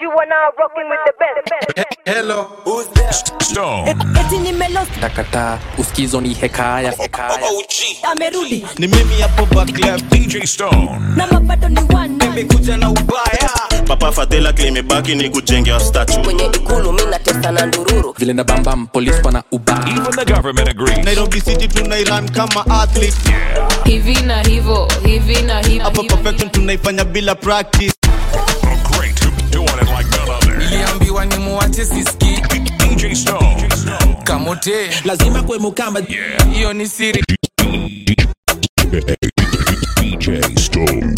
You are now rocking with the best. Hello. Who's there? Stone. eti nimelost Takataa usikizo ni hekaya amerudi ni mimi hapo back left DJ Stone. na mapato ni one nimekuja na ubaya papa fadhela klimebaki ni kujengea statue kwenye ikulu mi natesa na ndururu vile na bambam polis pana uba Even the government agrees. nairobi city tunairan kama athlete hivi na hivo hivi na hivo hapa perfection tunaifanya bila practice A great doing it like none other. niliambiwa ni muwache siski DJ Stone. kamote lazima kwe mukamba Yeah. hiyo ni siri DJ Stone.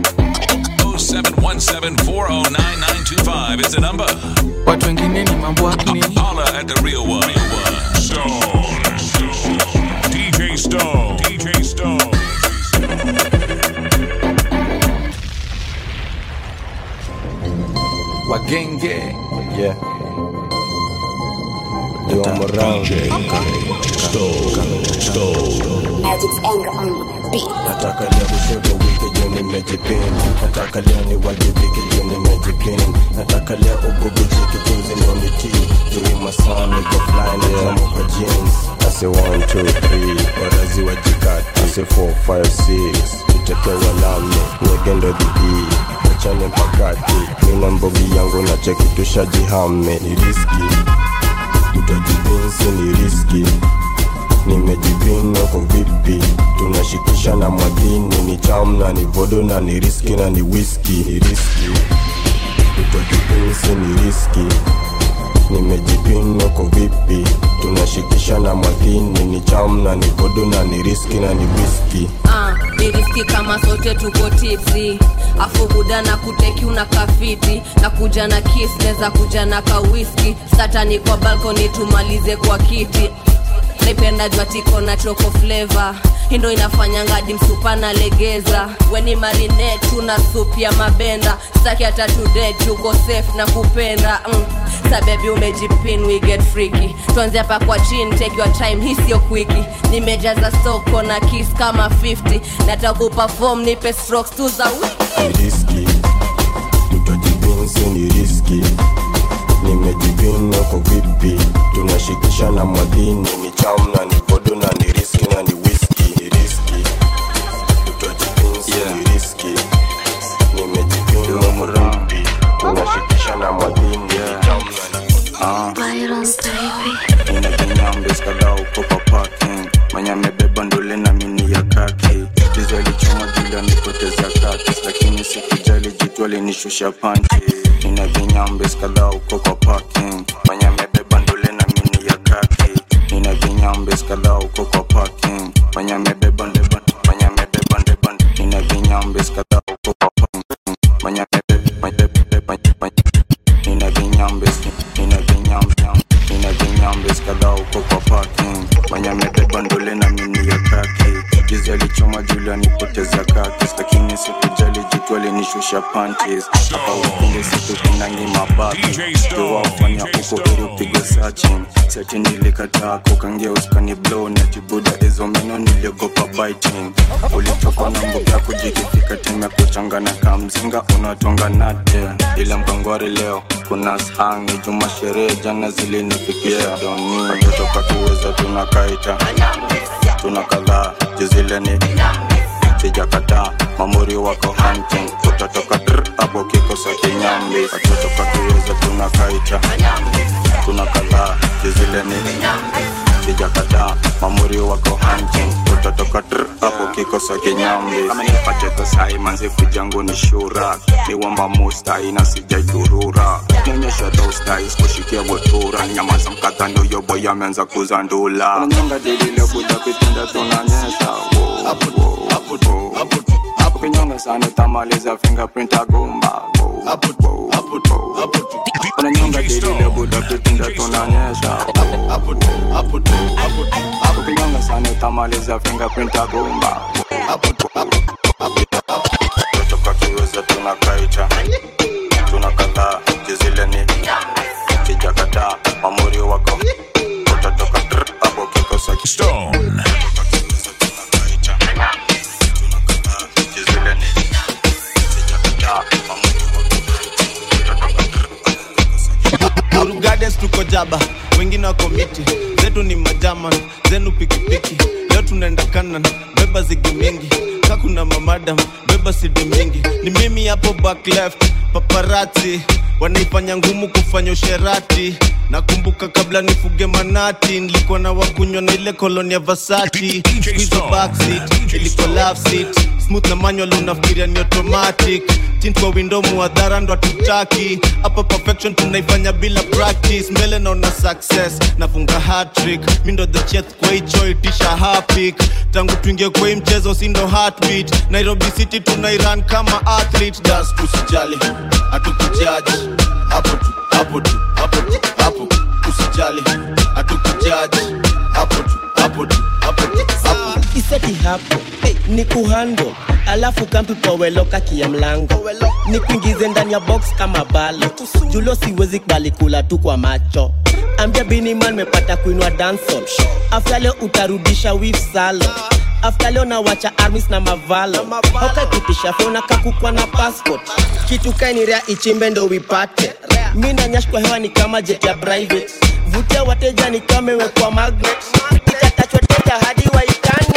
0717409925 is the number. watu wengine ni mambo akni Holla at the real one. Stone. DJ Stone. DJ Stone. wagenge Yeah. Yo, I'm around. Magic's anger on the beat Nataka leo kushoto wiki juu nimejipin Nataka leo niwajibike juu nimejipin Nataka leo ububujike juzi ndo nitii Juu masaa niko fly na jamu kwa jeans I say one, two, three Warazi wajikati I say four, five, six Tutekewa nami Wegendo dhidi Wachane mpakati Mina mbogi yangu na cheki tushajihame Ni riski Tutajipinsi ni riski nimejipinga kwa vipi tunashikisha na mwadhini ni cham na ni vodo na ni riski na ni whisky ni riski tutojipinsi ni riski nimejipinga kwa vipi tunashikisha na mwadhini ni cham na ni vodo na ni riski na ni whisky Ah, ni riski kama sote tuko tipsi afu buda na kuteki una kafiti na kuja na kis neza kuja na kawiski satani kwa balkoni tumalize kwa kiti naipenda jwatiko na choko fleva hindo inafanya ngadi msupa na legeza weni marine tuna sup ya mabenda staki hata today tuko safe na kupenda mm. sabebi umejipin we get freaky tuanze hapa kwa chini take your time hii sio kwiki nimejaza soko na kiss kama 50 nataka kuperform nipe strokes tu za wiki ni riski tutojipinsi ni riski nimejipinga kwa vipi tunashikisha na mwadhini ni cham na ni vodo na ni riski na ni whisky ni riski tutojipinsi ni riski nimejipinga kwa vipi tunashikisha na mwadhini ni cham na ni inakinyambes kadhaa uko kwa parking mwenye amebeba ndole na mini ya kaki dizo alichoma jula nipoteza kakis lakini sikujali jitu alinishusha panchi ina vinyambes kadhaa uko kwa parking mwenye amebeba ndole na mini ya kaki ina vinyambes kadhaa uko kwa parking mwenye amebeba ndeba mwenye amebeba ndeba ina vinyambes kadhaa uko kwa parking mwenye amebeba ndeba ina vinyambes ina vinyambes ina vinyambes kadhaa uko kwa parking mwenye amebeba ndole na mini ya kaki jizi alichoma juli anipoteza kakis lakini sikujali jitu alinishusha panties hapa ukunde siku kinangi mabaki tuwafanya uko ili upigwe sachin seti nilikataa kukangia uskani blow na jibuda hizo meno niliogopa biting ulitoka na mbuga kujikifika tena kuchangana kamzinga unatonga nate ila mkangwari leo kuna shangi juma sherehe jana zilinifikia doni watoto katuweza tunakaita tuna kadhaa jizileni sijakataa mamuri wako hunting utatoka dr hapo kikosa kinyambi watoto katuweza tunakaita tuna kadhaa jizileni sijakataa mamuri wako hunting utatoka dr hapo kikosa kinyambi kama nipate kosai manzi kujangu ni shura niwamba mustai na sijaidurura nyonyesha dostai skushikia botura nyamaza mkata ndo yobo yameanza kuzandula nyonga dilile buda kitenda tunanyesha ukinyonga sana utamaliza fingerprint agumba unanyonga dilile buda kitenda tunanyesha ukinyonga sana utamaliza fingerprint agumba toka kiweza tunakaita tuna kadhaa jizileni sijakataa mamuri wako utatoka dr hapo kikosa Stone. Benz tuko jaba wengine wako miti zetu ni majaman zenu pikipiki leo tunaenda kanan beba zigi mingi kakuna mamadam beba sidi mingi ni mimi hapo back left paparati wanaifanya ngumu kufanya usherati nakumbuka kabla nifuge manati nilikuwa na wakunywa na ile koloni ya vasati squeeze backseat ilikuwa love seat smooth na manual unafikiria ni automatic tint kwa window muadhara ndo hatutaki hapa perfection tunaifanya bila practice mbele naona success nafunga hat-trick mi ndo the chef kwa hicho itisha hapik tangu tuingie kwa hii mchezo si ndo heartbeat nairobi city tunairan kama athlete das usijali hatukujaji hapo tu hapo tu hapo tu hapo usijali hatukujaji hapo tu hapo tu hapo tu hapo iseti hapo hey, ni kuhando alafu kampi poweloka kia mlango ni kuingize ndani ya box kama balo julo siwezi kubali kula tu kwa macho ambia biniman mepata kuinwa dansol afta leo utarudisha wif salo afta leo nawacha armis na mavalo haukakipisha fona kakukwa na passport kitu kainirea ichimbe ndo wipate mi na nyash kwa hewa ni kama jet ya private vutia wateja ni kama imewekwa magnet itatachwa teja hadi waikane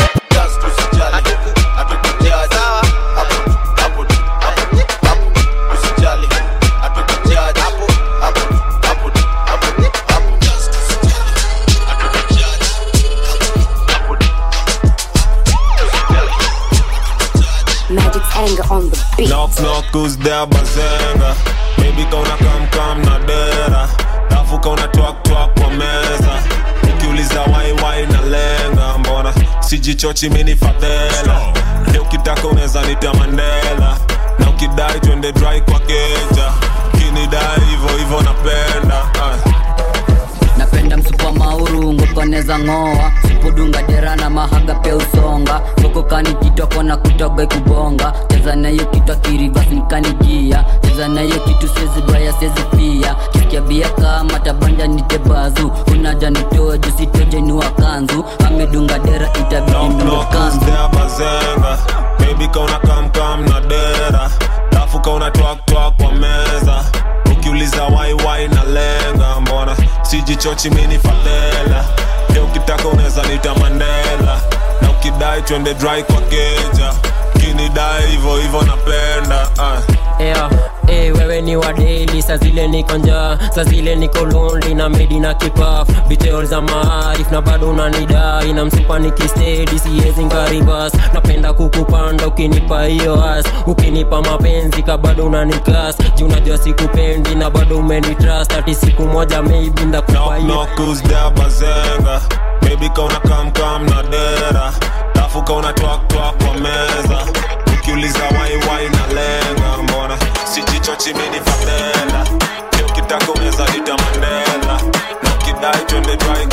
Magic's anger on the beat. Knock knock who's there bazenga Baby kauna kam kam na dera Dafu kauna twak twak kwa meza Ukiuliza wai wai na lenga Mbona sijichochi mini fadhela Leo ukitaka unaweza nita Mandela Na ukidai twende dry kwa keja Kinidai hivo hivo napenda Ay. napenda msupa mauru ngokoneza ng'oa supudunga dera na mahaga pia usonga sokokani kitoko na kutoga ikubonga cheza nayo kitwa kirivasnikanijia cheza nayo kitu sezi baya sezi pia kisikia bia kama tabanja nitebazu unaja nitoe jusitoje niwa kanzu amedunga dera itabidi Knock niwe knock who's kanzu there bazenga Baby kauna kam kam na dera Dafu kauna twak twak kwa meza Ukiuliza wai wai na lenga Mbona sijichochi mini fadhela Leo ukitaka unaweza nita Mandela Na ukidai twende dry kwa keja Kinidai hivo hivo napenda ah. yeah. Hey, wewe ni wa daily saa zile niko njaa saa zile niko lonely na medi na kipaf details za maarif na bado unanidai na msupa nikistedi siwezi ngaribas napenda kukupanda ukinipa hiyo as ukinipa mapenzi ka bado unanikas juu unajua sikupendi na bado umenitrust ati siku moja maybe ndakupa hiyo Knock who's there bazenga Baby kauna kam kam na dera Dafu kauna twak twak kwa meza Ukiuliza wai wai na lenga Mbona sijichochi mini fadhela Leo ukitaka unaweza nita Mandela Na ukidai twende dry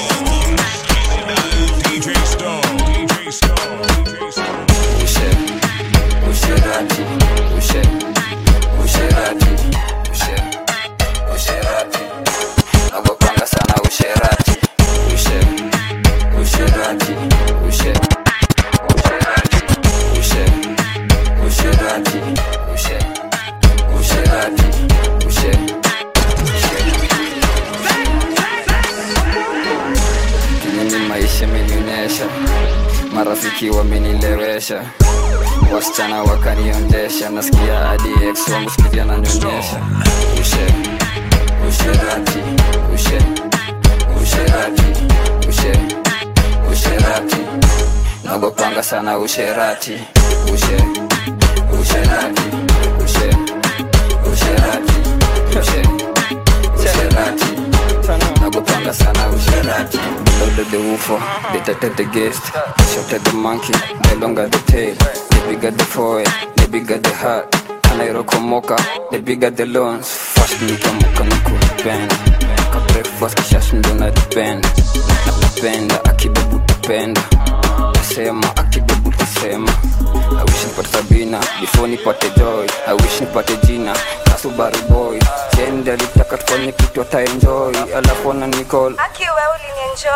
DJ Stone, DJ Stone, DJ Stone. Ushe, usherati, ushe, usherati, ushe, usherati. Nagopanga sana usherati, ushe, usherati, ushe, usherati, ushe, usherati, ushe, usherati, ushe. Mimi maisha imenionyesha, marafiki wamenilewesha, wasichana wakaniondesha, nasikia hadi ex wangu sikizi ananyonyesha. Ushe, usherati, ushe, usherati, ushe, usherati, nagopanga sana usherati, ushe, usherati, ushe, usherati, ushe, usherati, nagopanga sana usherati. Loaded the woofer, they tatted the guest, shot at the monkey, the longer the tail, the bigger the foil, the bigger the heart. Anairokomoka, the bigger the loans. Fast nikamuka nikupenda, ka breakfast kisha shindo na depend. Nakupenda akibebu tapenda, tasema akibebu tasema. I wish nipate Sabina before nipate joy. I wish nipate jina Kasubaru boy. Jende alitaka tufanye kitu ata enjoy, alafu ana nicall Aki wewe ulinienjoy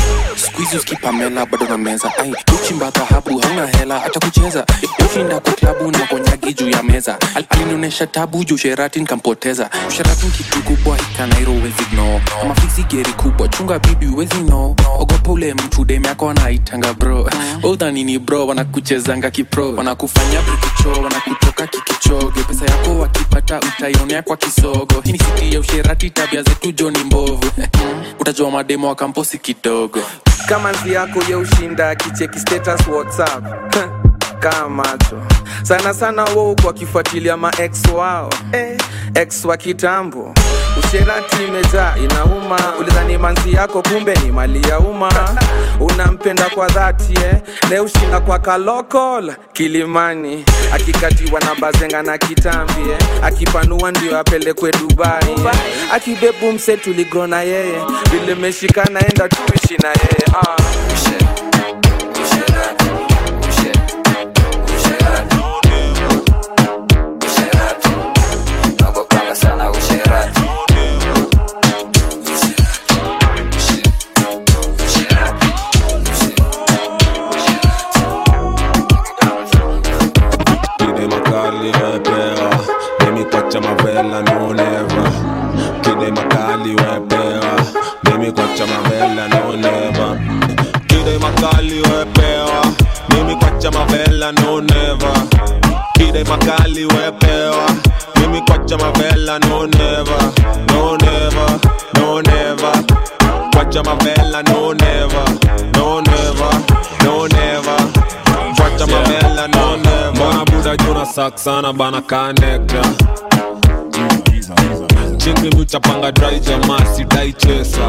skuizi uskipamela bado na meza ai uchimba dhahabu hauna hela hata kucheza ushinda kwa klabu na konyagi juu ya meza Al- alinionyesha tabu juu sherati nkampoteza sherati kitu kubwa ikanairo wezi no ama fiksi geri kubwa chunga bibi wezi no ogopa ule mtu dem yako anaitanga bro udhanini bro wanakuchezanga kipro wanakufanya brikicho wanakutoka kikichoge pesa yako wakipata utaionea kwa kisogo hii ni siti ya usherati tabia zetu joni mbovu utajua mademo wa kamposi kidogo kama nzi yako ya ushinda kicheki status whatsapp kaa macho sana sana wou kwa kifuatilia maex wao eh, ex wa kitambo usherati imejaa inauma ulidhani manzi yako kumbe ni mali ya umma unampenda kwa dhati eh? ne ushinda kwa kalokol kilimani akikatiwa na bazenga na kitambi eh? akipanua ndio apelekwe dubai eh? akibebu mse tuligro na yeye vile meshikana enda tuishi na yeye ah. Kide makali wepewa Mimi kwacha mavela no never Kide makali wepewa Mimi kwacha mavela no never Kide makali wepewa Mimi kwacha mavela no never Kide makali wepewa Mimi kwacha mavela no never No never, no never Kwacha mavela no never No never, no never Kwacha mavela no never Mbona buda juna sak sana bana kanekta Chingi mchapanga dry jamaa sidai chesa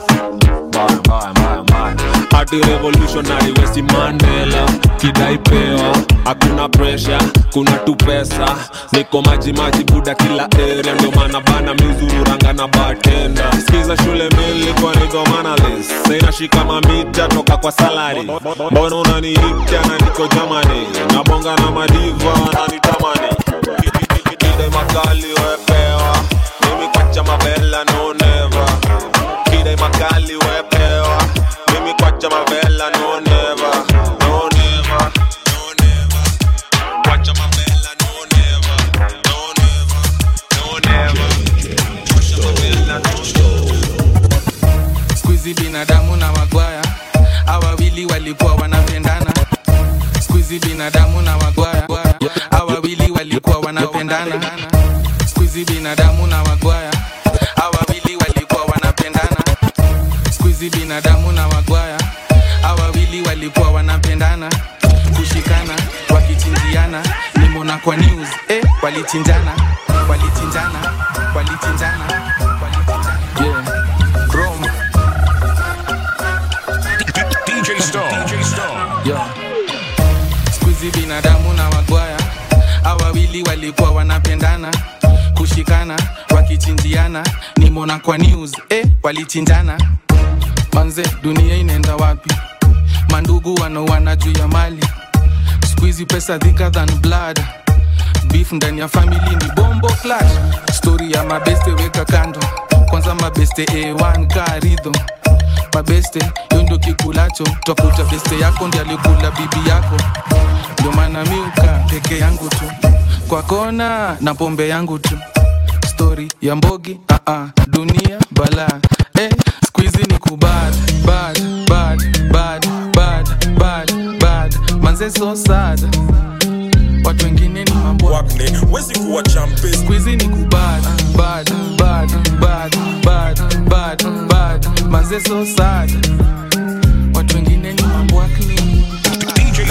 hadi revolutionary wesi mandela kidai pewa hakuna presha kuna tu pesa niko maji maji buda kila area ndio maana bana mizururanga na batenda skiza shule milikwa niko manalis sainashika mamita toka kwa salari mbona unaniikia na niko jamani nabonga na madiva wananitamani kide makali wepewa mimi kwacha mabela no never kide makali wepewa mimi kwacha mabela no never no never no never kwacha mabela no never no never no never kwacha mabela no skuizi binadamu na wagwaya awawili walikuwa wanapendana skuizi binadamu na wagwaya awawili walikuwa wanapendana skuizi binadamu na wagwaya awawili walikuwa wanapendana skuizi binadamu na wagwaya awawili walikuwa wanapendana kushikana wakichinjiana nimona kwa news eh, walichinjana walichinjana walichinjana yeah. Chrome. DJ Stone. DJ Stone. Yo. skuizi binadamu na wagwaya awawili walikuwa wanapendana kushikana wakichinjiana nimona kwa news eh, walichinjana manze dunia inaenda wapi mandugu wanaoana juu ya mali skuizi pesa thicker than blood beef ndani ya famili ni bombo clash stori ya mabeste weka kando kwanza mabeste a1 karidho mabeste yo ndio kikulacho twakuta beste yako ndi alikula bibi yako ndio maana miuka peke yangu tu kwa kona na pombe yangu tu stori ya mbogi uh -uh. dunia bala eh, skuizi ni kubad bad bad bad bad bad bad manze so sad watu wengine ni mambo wezi kuwa champe skuizi ni kubad bad bad bad bad bad bad manze so sad watu wengine ni mambo akni DJ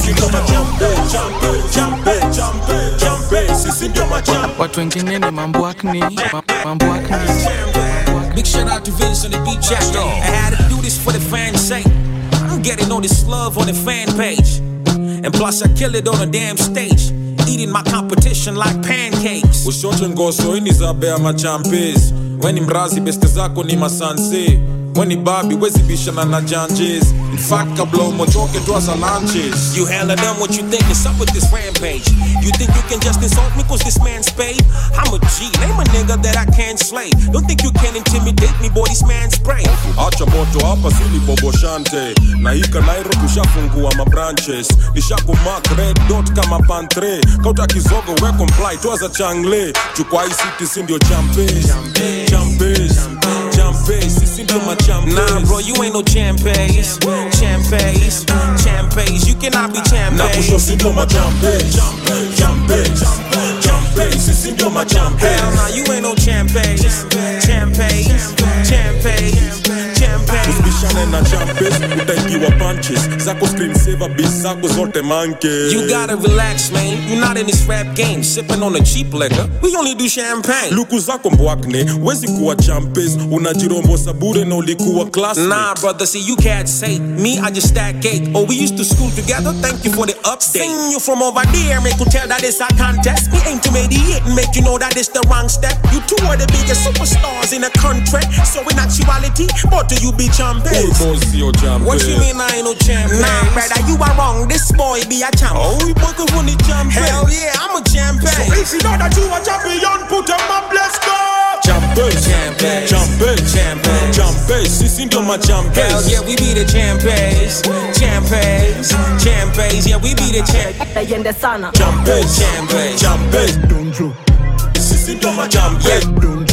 watu wengine ni mambo akni ma- mambo akni Big shout out to Vince on the beat chat. I had to do this for the fans' sake. I'm getting all this love on the fan page. And plus, I kill it on a damn stage. Eating my competition like pancakes. ushote ngoso ini za bea machampes weni mrazi beste zako ni masanse weni babi wezi bishana na janjes In fat kabla umochoke twaza lunches You hella done what you think is up with this rampage. You think you can just insult me cause this man's paid? I'm a G, name a nigga that I can't slay. Don't think you can intimidate me, boy, this man's spray. acha moto hapa sili boboshante na hika nairo tushafungua mabranches nishakumak red dot kama pantre kauta kizogo we comply twaza changle chukwa hii city si ndio champes champes champes sisi ndio machampes Nah, bro, you ain't no champes. Champes, champes. You cannot be na kusho champes. si ndio machampes champes champes sisi ndio machampes Hell nah, you ain't no champes. Champes, champes, champes. usibishane na champes utaingiwa punches zako screensaver bis zako zote manke You gotta relax, man. You're not in this rap game, sipping on the cheap liquor. We only do champagne. luku zako mbwakne wezi kuwa champes unajirombosa bure na ulikuwa class Nah, brother, see, you can't say me, I just stack cake. Oh, we used to school together, thank you for the update. Sing you from over there, make you tell that it's a contest. We aim to mediate and make you know that it's the wrong step. You two are the biggest superstars in the country. So in actuality, both of you be champions. boss yo champes What you mean I ain't no champion? Nah, brother, you are wrong. This boy be a champ. Oh, we both of the champion. Hell yeah, I'm a champion. So if you know that you a champion, put them up, let's go. Champes, Champes. champes, Champes. champes, sisi ndio Hell machampes. yeah, we be the champions. Champions, champions, yeah, we be the champions. Yende sana Champes, Champes. champes, sisi ndio machampes.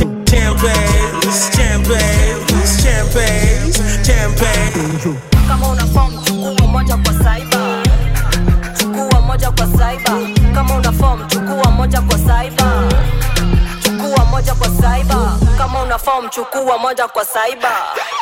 Champions, champions, champions, champions. kama una form chukua moja kwa cyber chukua moja kwa cyber kama una form chukua moja kwa cyber chukua moja kwa cyber kama una form chukua moja kwa cyber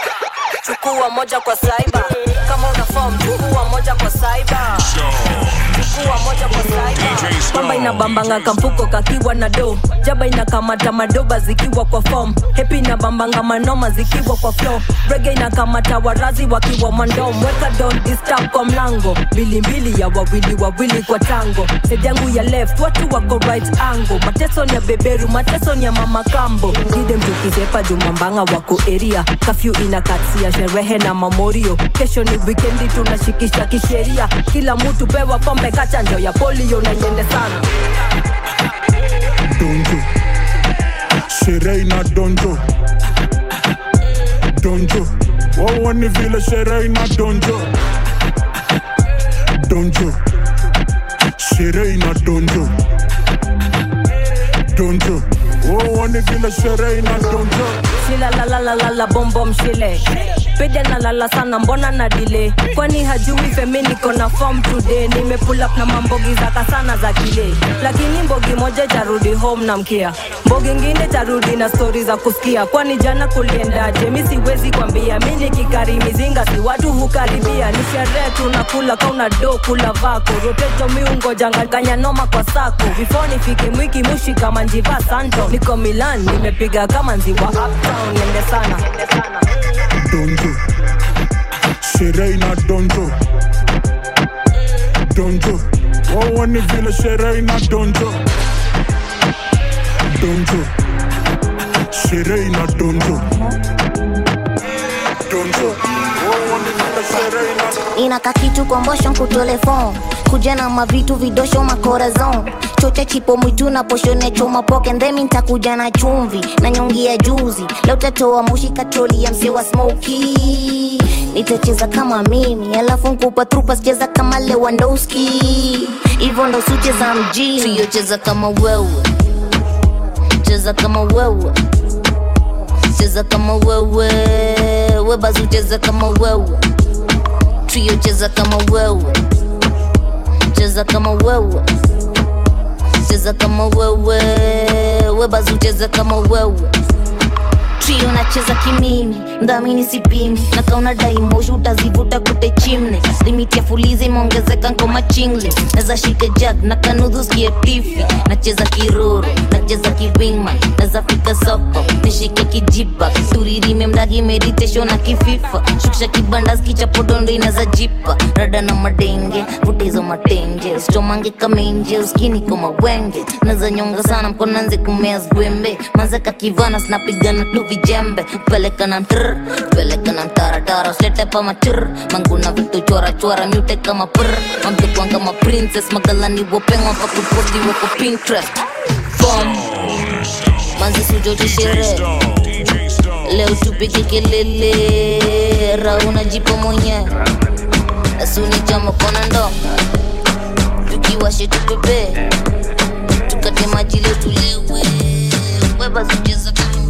chukua moja kwa cyber kama una form chukua moja kwa cyber chukua moja kwa cyber kwamba inabambanga kamfuko kakiwa na do jaba inakamata madoba zikiwa kwa form hepi inabambanga manoma zikiwa kwa flow rege inakamata warazi wakiwa mandom weka don disturb kwa mlango mbilimbili ya wawili wawili kwa tango side yangu ya left watu wako right angle mateso ni ya beberu mateso ni ya mama kambo dide mtukizepa jumambanga wako eria kafyu inakatia sherehe na mamorio kesho ni wikendi tunashikisha kisheria kila mtu pewa pombe kachanjo ya polio na iende sana donjo sherehe ina donjo donjo wauoni vile sherehe ina donjo donjo sherehe ina donjo donjo wauoni vile sherehe ina donjo shilalalalala bombom shile pede nalala sana mbona na dile kwani hajui femi niko na form today nimepull up na mambogi zaka sana za kile lakini mbogi moja tarudi home na mkia mbogi ngine tarudi na stori za kusikia kwani jana kuliendaje mi siwezi kwambia mi nikikari mizinga si watu hukaribia ni sherehe tunakula kauna do kula vako roteto miungojanganganya noma kwa sako before nifike mwiki mushi kama njiva santo niko milan nimepiga kama nziwa uptown nende sana donjo sherehe ina donjo donjo wauoni vile sherehe ina donjo donjo sherehe ina donjo donjo wauoni vile sherehe ina inaka kitu kombosho kutole fom kuja na mavitu vidosho makorazon chocha chipo mwitu na poshone choma poke ndhemi ntakuja na chumvi na nyongi ya juzi leo tatoa mushi katroli ya mse wa smoki nitacheza kama mimi alafu nkupa trupa sicheza kama lewandowski hivyo ndo sucheza mjini siyocheza kama wewe cheza kama wewe cheza kama wewe webazu cheza kama wewe trio cheza kama wewe cheza kama wewe cheza kama wewe webazu cheza kama wewe trio nacheza kimimi mdhamini sipimi na kauna daimoshi utazivuta kute chimne limiti ya fulizi imeongezeka nkoma chingle naza shike jag na kanudhu skie tifi nacheza kiruru nacheza kiwingman naza naweza fika soko nishike kijipa turirime mdagi meditation na kififa shukisha kibanda skichapodondo inaza jipa rada na madenge vutizo matenge stomange kamenje uskini kama wenge naza nyonga sana mkonanze kumea zwembe mazeka kivana sinapigana tu vijembe peleka na mtr peleka na mtaratara usilete pa matr manguna vitu chora chora myute kama pr mamtukwan kama princess magalani wopengwa pa kuposti wako pinterest Bomb. manzi sujote sherehe leo tupige kelele rauna jipo mwenyewe asuni chama kona ndo tukiwashe tupepe tukate maji leo tulewe webazicheza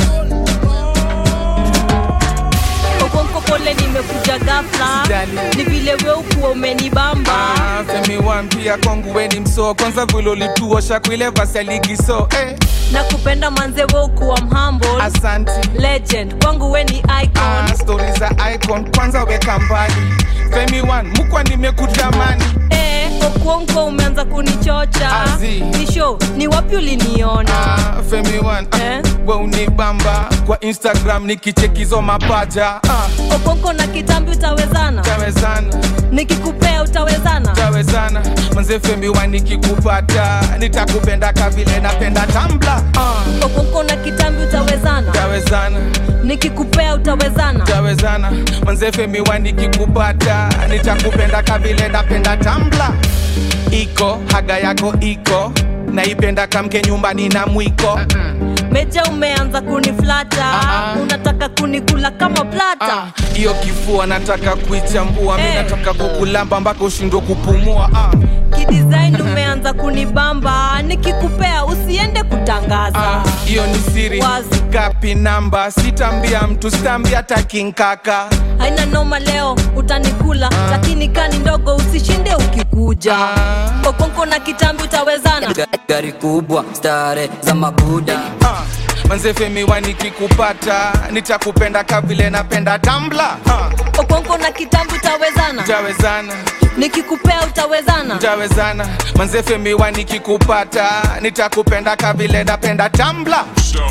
okonko pole nimekuja gafla ni vile we ukuwa umenibamba Ah, femi wampia kwangu weni msoo kwanza vile ulituosha kwile vasaligiso eh. na kupenda manze we ukuwa mhamble Asante. legend kwangu we ni icon ah, stori za icon kwanza weka mbali femi wan mukwa nimekutamani eh, okuonko umeanza kunichocha Azi. ni show ni wapi uliniona ah, femi wan eh? we unibamba kwa instagram nikichekizo mapaja ah, okonko na kitambi utawezana tawezana nikikupea utawezana tawezana manze femi wan nikikupata nitakupenda kavile napenda tambla ah, okonko na kitambi utawezana tawezana nikikupea utawezana tawezana manze femi wan nikikupata nitakupenda kavile napenda tambla iko haga yako iko naipenda kamke nyumbani na mwiko meja umeanza kuniflata unataka kunikula kama plata hiyo kifua nataka kuichambua mi Eh. nataka kukulamba mpaka ushindwe kupumua ah. kidesign umeanza kunibamba nikikupea usiende kutangaza Ah, hiyo ni siri kapi namba sitambia mtu sitambia takinkaka haina noma leo utanikula lakini kani ndogo usishinde ukikuja okonko na kitambi utawezana gari kubwa stare za mabuda manze femiwa nikikupata nitakupenda kavile napenda tambla ah. okonko na kitambi utawezana tawezana nikikupea utawezana tawezana manze femiwa nikikupata nitakupenda kavile napenda tambla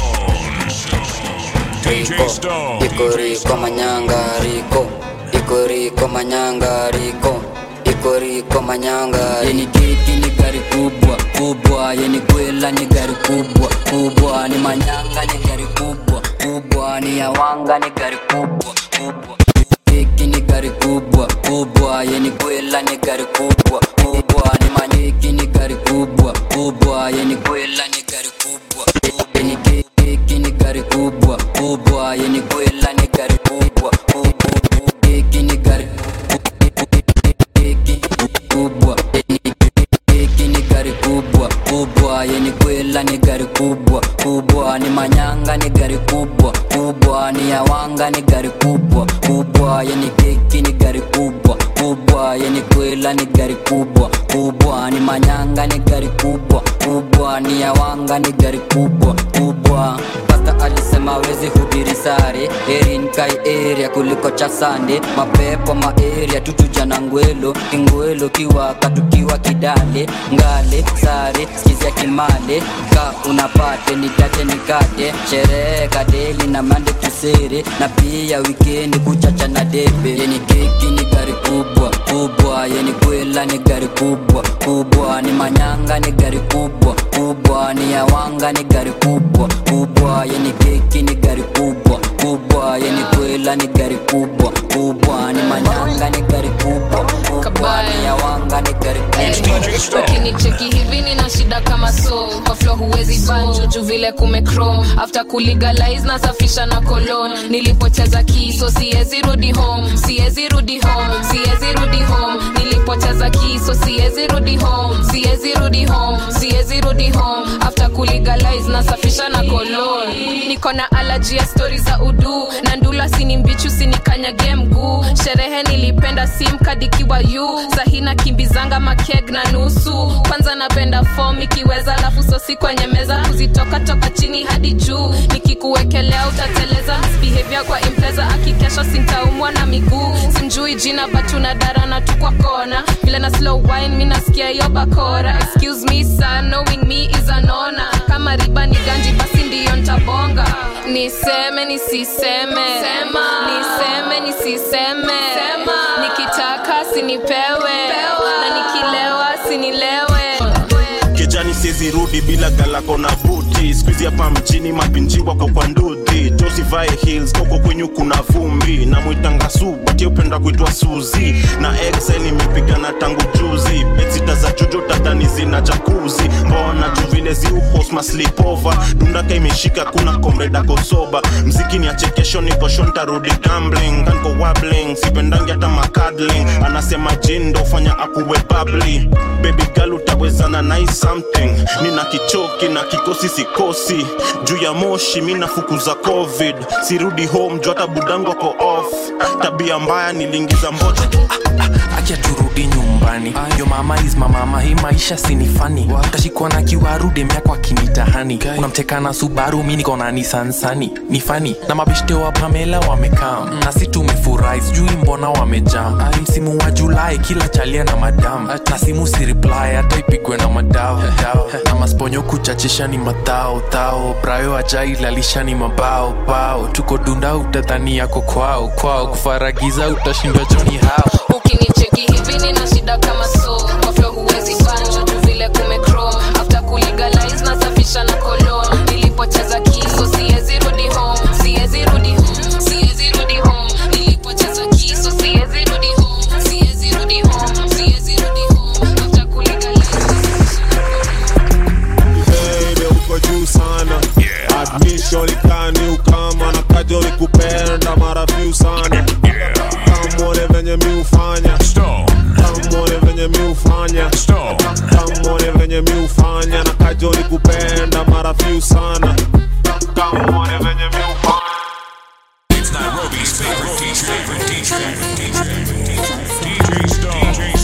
DJ Stone. iko riko manyanga riko iko riko manyanga riko iko riko manyanga yeni kiki ni gari kubwa kubwa yeni kwela ni gari kubwa kubwa ni manyanga ni gari kubwa kubwa ni yawanga ni gari kubwa kubwa kiki ni gari kubwa kubwa yeni kwela ni gari kubwa kubwa ni manyiki ni gari kubwa kubwa yeni kwela ni gari kubwa yeni kiki ni gari kubwa kubwa yeni kwela ni gari kubwa kubwa kiki ni gari kubwa hiki ni gari kubwa kubwa yeni kwela ni gari kubwa kubwa ni manyanga ni gari kubwa kubwa ni yawanga ni gari kubwa kubwa yeni keki ni gari kubwa kubwa yeni kwela ni gari kubwa kubwa ni manyanga ni gari kubwa kubwa ni yawanga ni gari kubwa kubwa pasta alisema wezi hubiri sare erin kai area kuliko cha sande mapepo maeria tutuja na ngwelo kingwelo kiwaka tukiwa kidale ngale sare skizia kimale ka unapate nitate nikate sherehe kadeli na mande tusere na pia wikendi kuchacha na debe yeni keki ni gari kubwa kubwa yeni kwela ni gari kubwa kubwa ni manyanga ni gari kubwa kubwa ni yawanga ni gari kubwa kubwa yeni keki ni gari kubwa kubwa yeni kwela ni gari kubwa kubwa ni manyanga ni gari kubwa kubwa ni yawanga ni gari kubwa ukinicheki hivi nina shida kama so kwa flo huwezi banjo juu vile kumecrom after kulegalize nasafisha na kolon nilipocheza kiso siwezi rudi home siwezi rudi home siwezi rudi home nilipocheza kiso siwezi rudi home siwezi rudi home siwezi rudi home after kulegalize nasafisha na kolon niko na alaji ya stori za udu na ndula sini mbichu sinikanyage mguu sherehe nilipenda simkadikiwa yu sahina kimbizanga makeg na nusu kwanza napenda fom ikiweza lafu sosi kwenye meza kuzitoka toka chini hadi juu nikikuwekelea utateleza misbehavior kwa impreza akikesha sintaumwa na miguu simjui jina batuna darana tu kwa kona vile na slow wine mi nasikia hiyo bakora excuse me sir knowing me is an honor kama riba ni ganji basi ndiyo ntabona niseme nisiseme Sema. niseme nisiseme Sema. nikitaka sinipewe na nikilewa sinilewe kijani siezi rudi bila galako na buti skuizi hapa mjini mapinji wako kwa ndudhi josivae hills koko kwenyu kuna vumbi na mwitanga subati upenda kuitwa suzi na excel imepigana tangu juzi betsita za jujo tatani zina jakuzi mbona juu vile ziuhosma slipova dundaka imeshika kuna komredako soba mziki ni achekesho niko shontarudi gambling kanko wabling sipendangi hata makadling anasema jindo fanya akuwe babli baby girl utawezana nai something nina kichoki na kikosi sikosi juu ya moshi mi nafukuza covid sirudi home juu hata budangu ako off tabia mbaya niliingiza mbocha acha turudi nyumbani yo mama is mamama hii maisha sinifani tashikwa na kiwarude myako akinitahani unamteka na subaru mi niko na nisansani ni fani na mabeshte wa pamela wamekaa na si tumefurahi sijui mbona wamejam msimu wa julai kila chalia na madam na simu si reply hata ipigwe na madao dao. na masponyo kuchachisha ni madhao dhao brayo ajailalisha ni mabao bao tuko dunda utadhani yako kwao kwao kufaragiza utashindwa joni hao ukinicheki hivi nina shida kama so kwa flo huwezi banjo juu vile kumechrome after kulegalize nasafisha na kolon nilipocheza kiso siwezi rudi home siwezi rudi home siwezi rudi home nilipocheza kiso siwezi rudi home siwezi rudi home siwezi rudi home after kulegalize Baby, uko juu sana admission ikani ukama na kajo likupenda mara few sana kamwone venye mi ufanya kamwone venye mi ufanya kamwone venye mi ufanya na kajo likupenda mara few sana kamwone venye mi ufanya It's Nairobi's favorite DJ, DJ, DJ, DJ Stone. DJ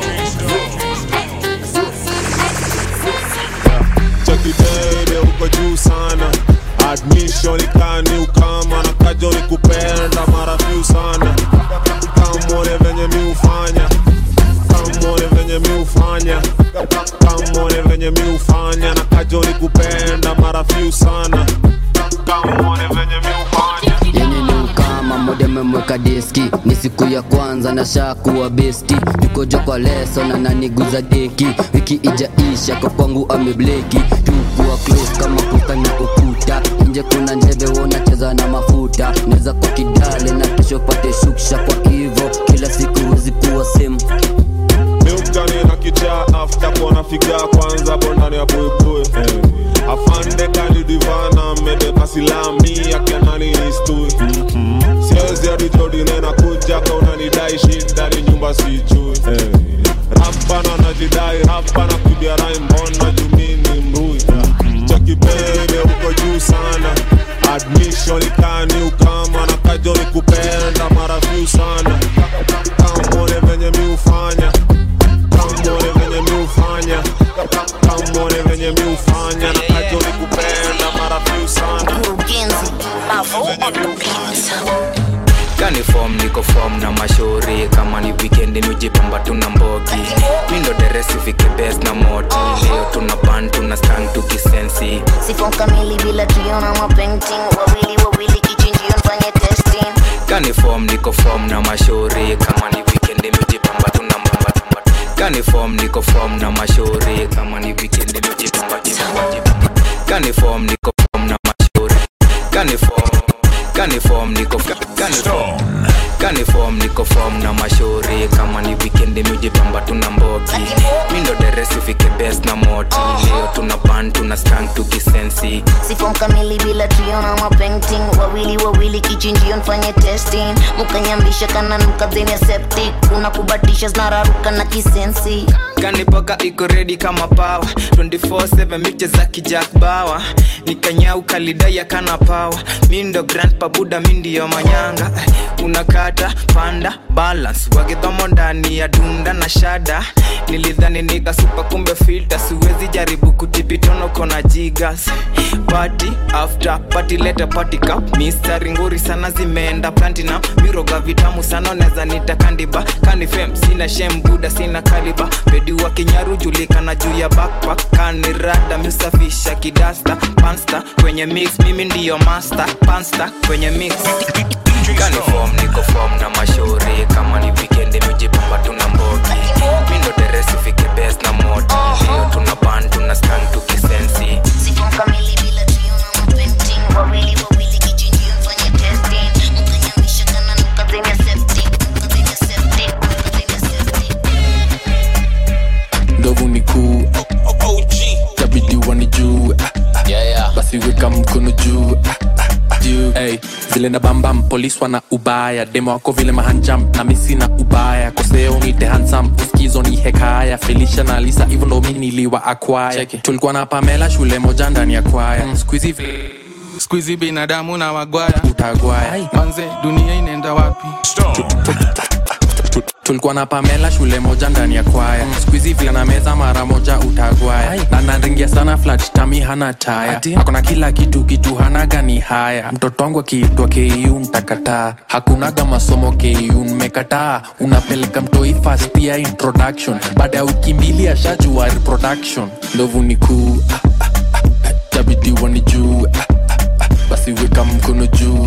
Chucky baby uko juu sana admission ikani ukama na kajo likupenda mara few sana kamwone venye mi ufanya kamwone venye mi ufanya kamwone venye mi ufanya na kajo likupenda mara few sana kamwone venye mi ufanya yenye ni ukama moja memweka diski ni siku ya kwanza na shakuwa besti tukojo kwa leso na naniguza deki wiki ijaisha kwa kwangu amebleki tukuwa close kama kuka na ukuta nje kuna njeve wonacheza na mafuta naweza kwa kidale na kesho pate shuksha kwa hivo kila siku wezi kuwa semu miukani na kichaa afta kona figa kwanza bondani ya buibui eh. afande kanidivana medeka silami akianani istui siwezi adijodine na kuja kaunanidai shidani nyumba sijui eh. rapana najidai rapana kudiarai mbona jumini mrui chakipende uko juu sana admission ikani ukama na kajo likupenda mara few sana kamone venye mi ufanya kamone venye mi ufanya kamone venye mi ufanya na kajo likupenda mara few sana kani fom niko fom na mashauri kama ni wikendi nujipamba tuna mbogi mindo deresi fike bes na moti leo tuna ban tuna stang tukisensi sifo kamili bila tuiona mapainting wawili wawili kichinjio mfanye testing kani fom niko fom na mashauri kama ni wikendi nujipamba tuna mbamba tamba kani fom niko fom na mashauri kama ni wikendi nujipamba jipamba jipamba kani fom niko fom na mashauri kani fom kani fom niko kani fom kani fom niko fom na mashauri kama ni wikendi mijipamba tuna mbogi mindo deresi fike bes na moti leo tuna ban tuna stang tukisensi sifo kamili bila tuiona mapainting wawili wawili kichinjio mfanye testing mukanyambisha kana nukadhenia septic unakubatisha zinararuka na kisensi kanipoka iko redi kama pawa 24/7 miche za kijak bawa nikanyau kalidaya kana pawa mindo grand pabuda mindiyo manyanga unakata panda balance wagedhomo ndani ya dunda na shada nilidhani nikasupa kumbe filta siwezi jaribu kutipitono kona jigas party after party leta party cup mistari nguri sana zimeenda platinum miroga vitamu sana neza nita kandiba kanifem sina shem buda sina kaliba pedi wa kinyaru julikana juu ya backpack kanirada misafisha kidasta pansta kwenye mix mimi ndiyo master pansta kwenye mix kani form niko form na mashauri kama ni weekend mijipamba tuna mbogi mindo deresi fike best na moti leo tuna ban tuna skan tukisensi ndovu ni kuu tabidi wanijue basi weka mkono juu juu. Hey, zile na bambam polis wana ubaya demo wako vile mahanjam na misi na ubaya koseo nite hansam uskizo ni hekaya felisha na lisa hivyo ndo mi niliwa akwaya tulikuwa na pamela shule moja ndani ya kwaya mm. skuizi skuizi binadamu na wagwaya utagwaya manze dunia inaenda wapi tulikuwa na pamela shule moja ndani ya kwaya skuizi vile na meza mara moja utagwaya na naringia sana flat tami hana taya akona kila kitu kitu hana gani haya mtoto wangu akiitwa ku ntakataa hakunaga masomo ku mmekataa unapeleka mtoi fast ya introduction baada ya wiki mbili ashajua reproduction ndovu ni kuu tabidi wanijuu basi weka mkono juu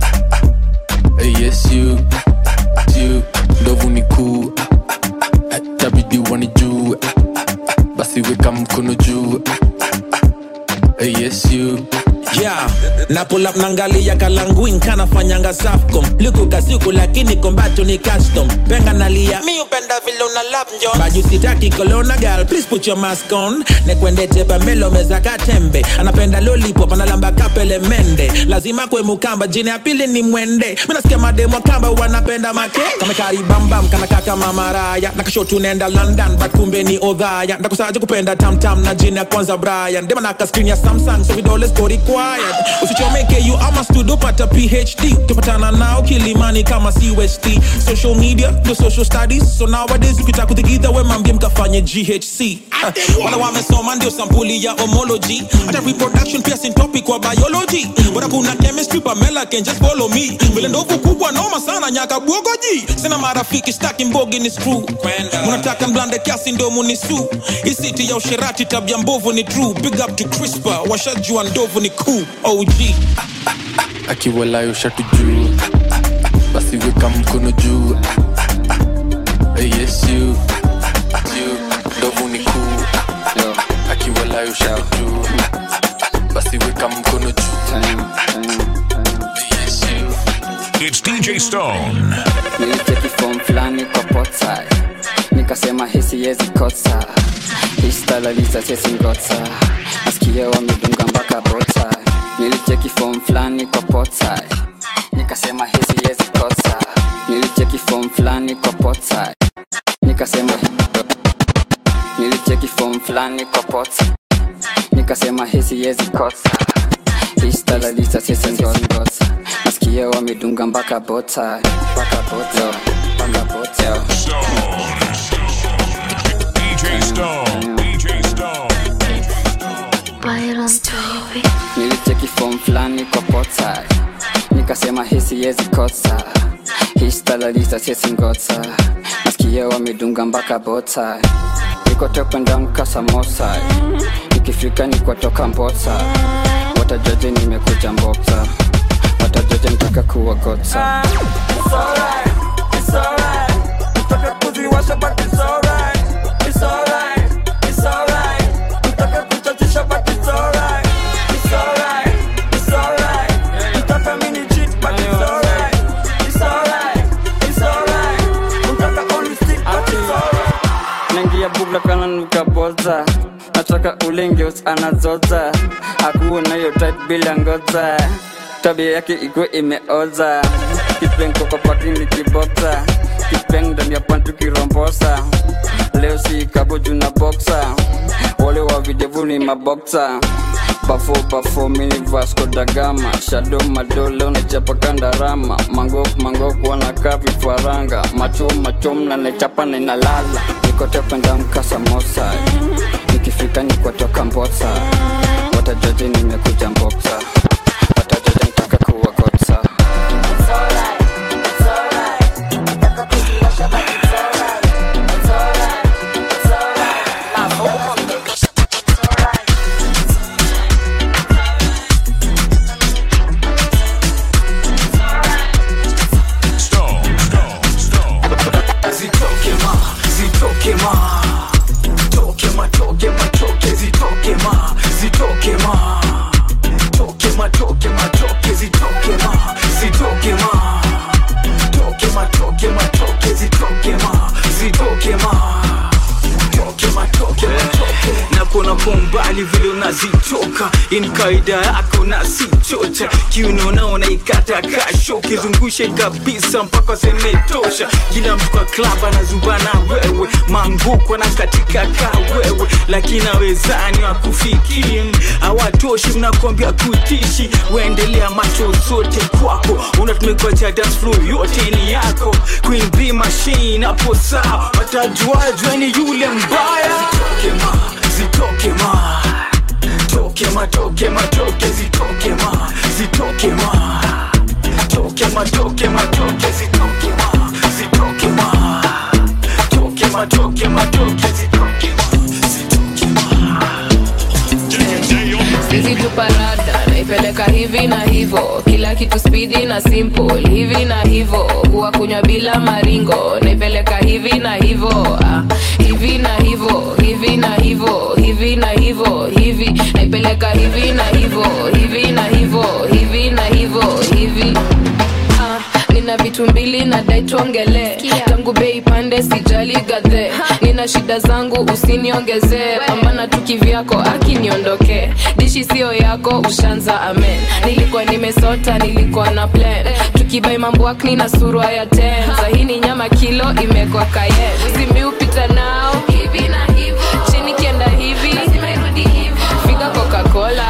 yes you you ndovu ni kuu tabidi wanijuu basi weka mkono juu yes you yeah na pull up nangalia kalanguin kanafanyanga safcom liku kasiku lakini kombacho ni custom penga nalia mi upenda vile una lap njon baju sitaki kolona gal please put your mask on nekwende tepa melo meza katembe anapenda lollipop analamba kapele mende lazima kwe mukamba jini ya pili ni mwende minasikia mademo kamba wanapenda make kamekaribambam kanakaka mamaraya nakasho tunaenda london but kumbe ni odhaya ndakusaje kupenda tamtam na jini ya kwanza brian dema naka screen ya samsung so vidole siko required usichomeke you ama studio pata phd tupatana nao kilimani kama cust social media the social studies so nowadays ukitaka kutigidha we mambie mkafanye ghc Ah, wala wamesoma ndio sampuli ya homology hata reproduction pia sin topic wa biology bora kuna chemistry pamela can just follow me vile ndovu kubwa noma sana nyaka bwogoji sina marafiki staki mbogi ni screw munataka mblande kiasi ndo munisu isiti ya usherati tabia mbovu ni true big up to crispa washajua ndovu ni cool og akiwalayo shatu juu basi weka mkono juu yes you you ndovu ni kuu akiwalayo shatu juu basi weka mkono juu yes you It's DJ Stone. nilicheki form fulani kwa potsai nikasema hisi yezi kotsa histalalisa sesingotsa nasikia wamedunga mpaka bota nilicheki form fulani kwa potsai nikasema hisi yezi kotsa nilicheki form fulani kwa potsai nikasema nilicheki form fulani kwa potsai nikasema hisi yezi kotsa histalalisa sesingotsa nasikia wamedunga mpaka bota mpaka bota mpaka bota DJ Stone. DJ Stone. nilicheki form fulani kwa potsai nikasema hisi yezi kotsa histalalisa sesingotsa nasikia wamedunga mpaka bota nikotopendamka samosai ikifika nikwatoka mbotsa watajaje nimekuja mboksa watajaje ntaka kuwagotsa It's alright, it's alright. Mtaka kuziwasha but it's alright. It's alright, it's alright. Mtaka kuchachisha but it's alright. It's alright, it's alright. Mtaka mini cheat but it's alright. It's alright, it's alright. Mtaka only stick but it's alright. naingia bugla kana nukaboza nataka ulengeus anazoza akuwe nayo tit bila ngoza tabia yake iko imeoza kipeng kokopakini kiboksa kipeng ndani ya pantu kirombosa leo si kaboju na boksa wale wa videvu ni maboksa bafo bafo mini vasco da gama shado madole unachapa kandarama mangok mangok wanakaa vifaranga machom machom na nechapa na inalala nikotependa mkasa mosa nikifika nikotoka mbosa watajaji nimekuja mboksa watajaji ntaka kuwagotsa It's alright, it's alright. Mtaka kuziwasha but it's alright. It's alright, it's alright. in kaida yako na si chocha kiuno naona ikata kasho kizungushe kabisa mpaka semetosha kila mtu kwa klab anazubana wewe manguko na katika ka wewe lakini awezani wakufikiri hawatoshi mnakwambia kutishi waendelea macho zote kwako unatumikwa cha dance floor yote ni yako queen b machine hapo sawa watajuajwe ni yule mbaya zitoke ma zitoke ma toke ma toke ma toke zitoke ma zitoke ma toke ma toke ma toke zitoke ma zitoke ma toke ma toke ma toke zitoke Sisi tu parada naipeleka hivi na hivo, kila kitu spidi na simple hivi na hivo, kuwa kunywa bila maringo naipeleka hivi na hivo, ah, hivi na hivo, hivi na hivo, hivi na hivo, hivi naipeleka hivi na hivo, hivi na hivo, hivi na hivo, hivi Ah, nina vitu mbili na dai tuongele tangu bei pande sijali gadhe nina shida zangu usiniongezee pambana tu kivyako akiniondokee dishi sio yako ushanza amen nilikuwa nimesota nilikuwa na plan tukibai mamboakni na surwa ya ten sahini nyama kilo imekwa kaye zimiupita nao hivi na hivo chini kienda hivi figa coca-cola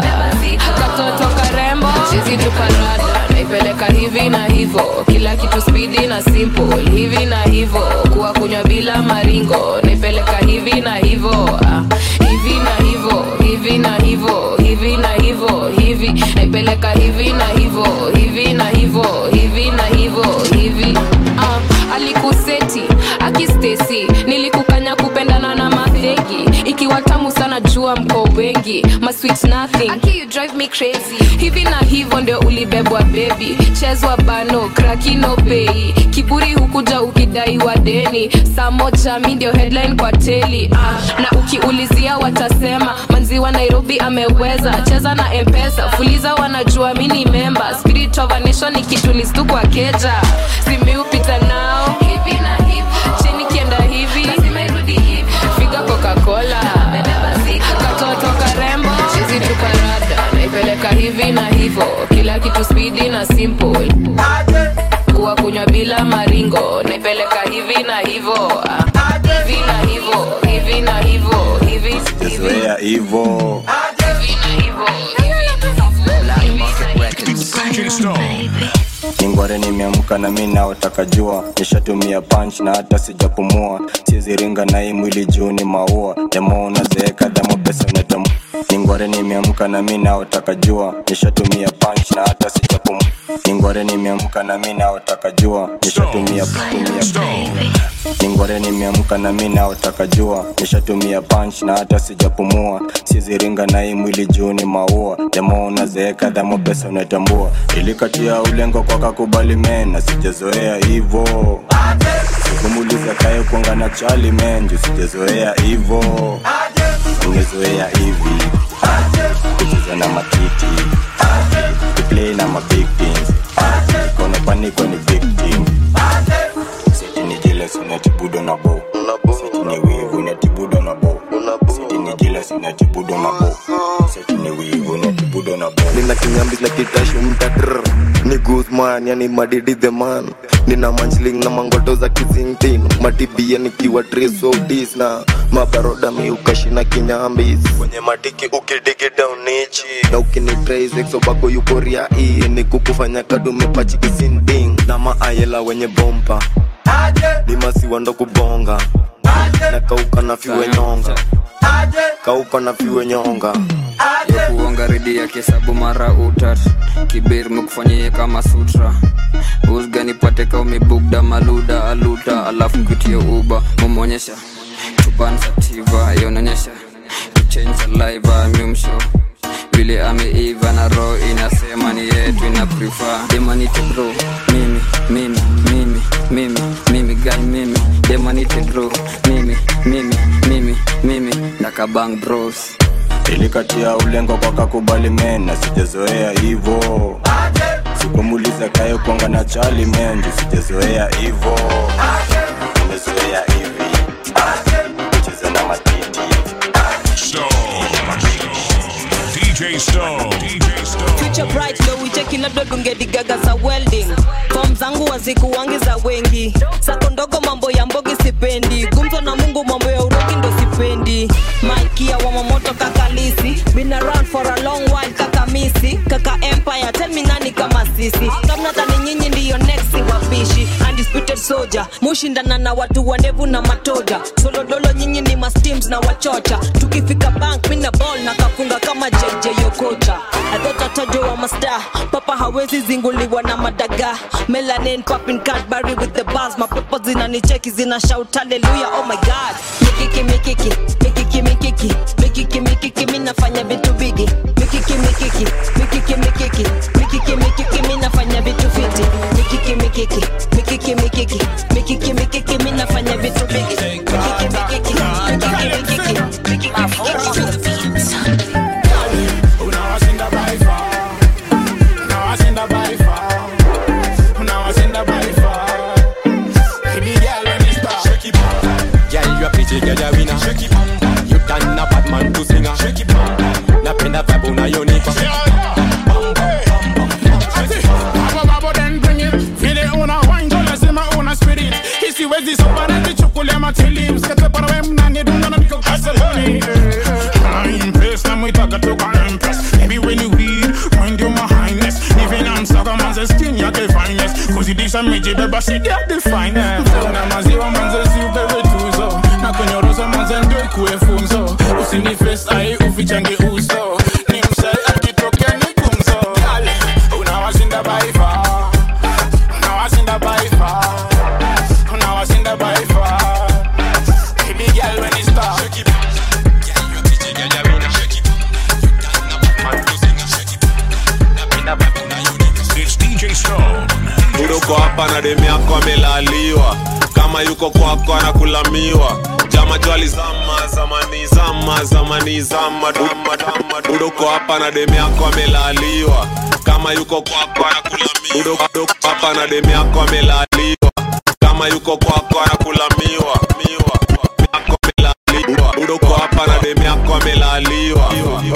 katoto karembo chizi tuparada naipeleka hivi na hivo kila kitu spidi na simple hivi na hivo kuwa kunywa bila maringo naipeleka hivi na hivo ah, hivi na hivo hivi na hivo hivi na hivo hivi naipeleka hivi na hivo hivi na hivo hivi na hivo hivi ah, alikuseti akistesi nilikukanya kupendana na madhegi ikiwa tamu sana jua mko wengi masweet nothing Aki, you drive me crazy hivi na hivyo ndio ulibebwa bebi chezwa bano krakino pei kiburi hukuja ukidaiwa deni saa moja mi ndio headline kwa teli ah, na ukiulizia watasema manziwa nairobi ameweza cheza na mpesa fuliza wanajua mi ni memba spirit of a nation ikitulistu kwa keja simiupita nao hivi na hivo chini kienda hivi figa coca-cola katoto karembo chizi tuparada naipeleka hivi na hivo kila kitu spidi na simple kuwa kunywa bila maringo naipeleka hivi na hivo ah, hivi na hivo hivi na hivo hivi zoea hivo ningware nimeamka na mi naotaka jua nishatumia punch na hata sijapumua siziringa na hii mwili juu ni maua demo unazeeka damo pesa unatam ningware nimeamka na mi naotaka jua nishatumia punch na hata sijapumua ningware nimeamka na mi naotaka jua nishatumia tumia ningware nimeamka na mi naotaka jua nishatumia punch na hata sijapumua siziringa na hii mwili juu ni maua demo unazeeka damo pesa unatambua ilikatia ulengo kwa kakubali mena sijazoea hivo sikumuliza kaye kuanga na chali menju sijazoea hivo ungezoea hivi kucheza na matiti kuplay na mabig things kona paniko ni victim siti ni jealous unatibudo na bo siti ni wivu unatibudo na bo siti ni jealous unatibudo na bo siti ni wivu unatibudo na bo nina kinyambis na kitashu mtatr ni guzman yani madidi the man nina manchling na mangoto za kizingtin matibia nikiwa trisodis na mabaroda miukashina kinyambis kwenye matiki ukidigi daunichi na ukinitraisexobako yukoria ii ni kukufanya kadumepachikisinding na maayela wenye bompa ni masiwa ndo kubonga na kauka na fiwe nyonga kauka na fiwe nyonga ya kuonga redi ya kihesabu mara utat kibir mekufanyie kama sutra usga nipate ka umebugda maluda aluta alafu nkutie uba mumonyesha tubansativa yononyesha kuchange saliva mimsho vile ameiva na roho inasema ni yetu ina prefer demanite bro mimi mimi mimi mimi mimi guy mimi demanite bro mimi mimi mimi mimi nakabang bros ilikatia ulengo kwa kakubali mena sijazoea hivo sikumuliza kaye kuanga na chali menju sijazoea hivo umezoea hivi kucheza na matiti So, DJ DJ Stone. DJ Stone. future bright ndo uicheki labda dungedigaga za welding fom zangu wazikuwangi za wengi sako ndogo mambo ya mbogi sipendi gumzo na mungu mambo ya urogi ndo sipendi maikia wa mamoto kakalisi been around for a long while kaka misi kaka empire tell me nani kama sisi kamnatani nyinyi ndiyo next wapishi undisputed soldier mushindana na watu wandevu na matoja solodolo nyinyi ni masteams na wachocha tukifika bank mina ball na kafunga kama jj yokocha adhotatajo wa masta papa hawezi zinguliwa na madaga melanin popping cadbury with the bars mapepo zinanicheki zina shout hallelujah oh my god mikiki mikiki mikiki mikiki mikiki mikiki mi nafanya vitu bigi mikiki mikiki mikiki mikiki mikiki mikiki mi nafanya vitu fiti mikiki mikiki mikiki mikiki mikiki mikiki mi nafanya vitu bigi mikiki mikiki mikiki mikiki mikiki Unawashinda by far. Unawashinda by far. Unawashinda by far. Baby girl, when you start. Shake it Girl, you a pretty girl, you winner. Shake it You done a bad man to singer. Shake it Napenda vibe unayonipa. Babo babo then bring it Vile una wine ndo lazima una spirit Isiwezi sobana nichukulia matili Msikate para we mnani dunga na niko kasaloni Na impress na mwitaka toka impress Baby when you weed, mind your highness Even I'm sucker manze skin yake finest Kuzidisha miji beba shidi ya the finest Mfunga maziwa manze si upewe tuzo Na kunyorosa manze ndio ikuwe funzo Usini face ai ufichange uso Ni msai akitokea ni gumzo Girl, Unawashinda by far Unawashinda by far Unawashinda by far Baby girl when you start It's DJ Stone. uko hapa na demu yako amelaliwa kama yuko kwako anakulamiwa jama jwali zama zamani zama zamani zama dama dama udoko hapa na demu yako amelaliwa kama yuko kwako anakulamiwa udoko udoko hapa na demu yako amelaliwa kama yuko kwako anakulamiwa miwa yako amelaliwa udoko hapa na demu yako amelaliwa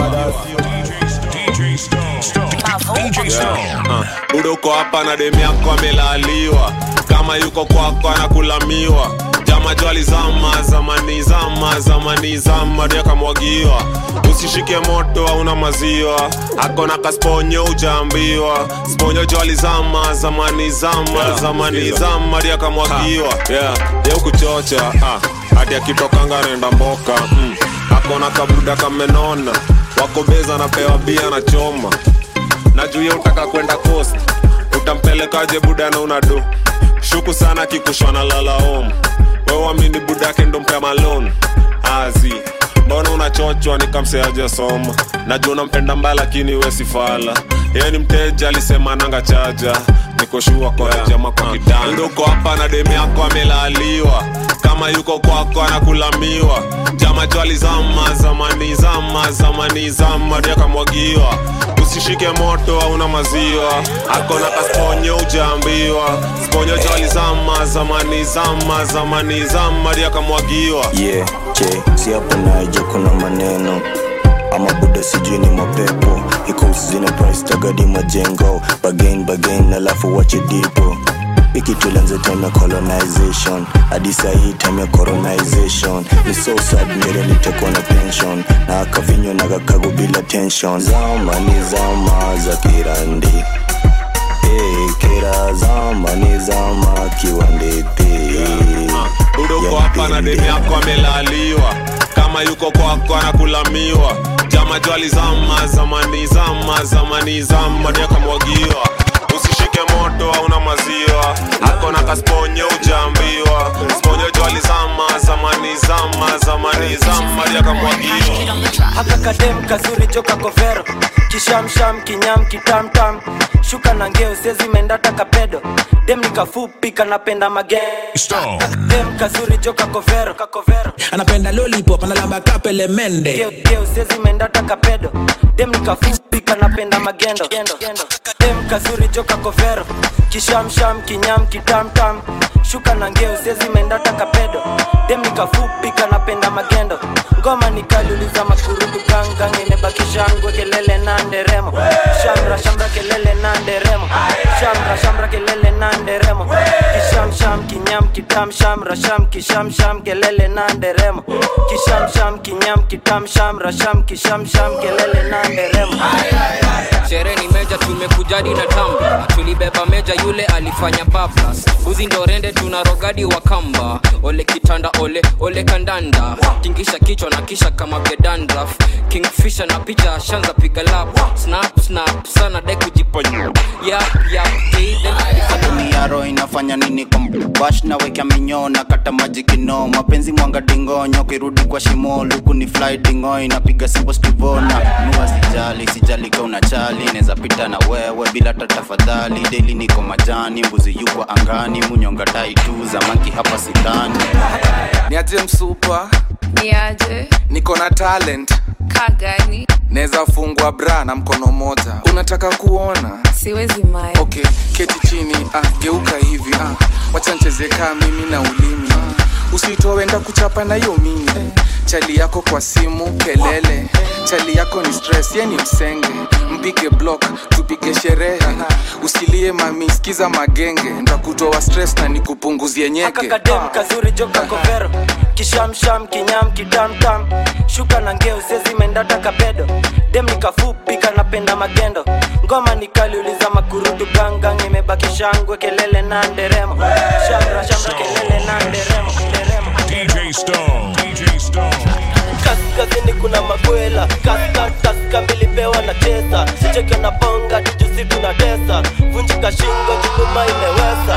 DJ Stone. Stone. DJ Stone. Uh, udoko hapa na demu yako amelaliwa kama yuko kwako anakulamiwa jama jwali zama zamani zama zamani zama ndio akamwagiwa usishike moto hauna maziwa akona kasponyo ujaambiwa sponyo jwali zama zamani zama zamani zama ndio akamwagiwa yeah. ye kuchocha ah. hadi akitokanga naenda mboka mm. akona kabuda kamenona wakobeza napewa bia na choma na juu ye utaka kwenda coast utampelekaje buda na unado shuku sana kikushwa na lalaom wewamini buda yake ndo mpea malon azi mbona unachochwa nikamseaja soma najua unampenda mbaya lakini we sifala yeye ni mteja alisema nanga chaja nikoshua kwa yeah. jama kwa kitanda uko hapa na demu yako amelaliwa kama yuko kwako anakulamiwa jama jwali zama zamani zama zamani zama ndio akamwagiwa usishike moto hauna maziwa akona kasponyo ujaambiwa sponyo jwali zama zamani zama zamani zama ndio akamwagiwa yeah, che si hapo naija kuna maneno ama buda sijui ni mapepo iko usizine price tagadi majengo bagain bagain alafu wache dipo ikitulanze time ya colonization hadi sahii time ya colonization ni so sad mbele nitekwa na pension na akavinywa na kakago bila tension zama ni zama za kirandi hey, kera zama ni zama kiwandete udoko hapa na demu yako amelaliwa kama yuko kwako anakulamiwa jama jwali zama zamani zama zamani zama ndio akamwagiwa usishike moto hauna maziwa akona kasponyo ujaambiwa sponyo jwali zama zamani zama zamani zama ndio akamwagiwa haka kadem kazuri joka kovero kishamsham kinyam kitamtam shuka na ngeo sezi mendata kapedo dem nikafupi kanapenda mage dem kazuri joka kovero kakovero anapenda lollipop analamba kapele mende geo geo sezi mendata kapedo dem nikafupi kanapenda magendo gendo gendo kadem kazuri joka kovero kishamsham kinyam kitamtam shuka na ngeo sezi mendata kapedo dem nikafupi kanapenda magendo ngoma nikaliuliza makurudu gangang imebakishangwe kelele na nderemo shamra shamra kelele na nderemo shamra shamra kelele na nderemo kishamsham kinyam kitam shamra sham kishamsham kelele na nderemo kishamsham kinyam kitam shamra sham kishamsham kelele na nderemo sherehe ni meja tumekujadi na tamba tulibeba meja yule alifanya bablas uzi ndo rende tuna rogadi wa kamba ole kitanda ole ole kandanda tingisha kichwa na kisha kama gedandraf kingfisha na picha shanza piga lap snap snap sana dai kujiponya yap yap hey, then dunia roho inafanya nini kwa bash na weka minyo na kata maji kino mapenzi mwanga dingonyo kirudi kwa shimo luku ni fly dingo inapiga simbo stivona nua sijali sijali ka unachali neza pita na wewe bila hata tafadhali deli niko majani mbuzi yuko angani munyonga tai tu zamanki hapa sidhani niaje msupa niaje niko na talent kagani naweza fungwa bra na mkono moja unataka kuona siwezi mai okay keti chini ah, geuka hivi ah, wacha ncheze kaa mimi na ulimi ah, usitowenda kuchapa na hiyo mimi chali yako kwa simu kelele chali yako ni stress ye ni msenge mpige block tupige sherehe usilie mami sikiza magenge ntakutoa stress na nikupunguzie nyeke kakadem kazuri joka kovero kishamsham kinyam kitamtam shuka na ngeo sezi mendata kapedo dem nikafupi kanapenda magendo ngoma nikaliuliza makurudu gangang imebaki shangwe kelele na nderemo shamra shamra kelele na nderemo nderemo DJ Stone. DJ Stone. kaskazini kuna makwela kaskataska milipewa na tesa cheke na bonga tujusi tuna tesa vunjika shingo jukuma imewesa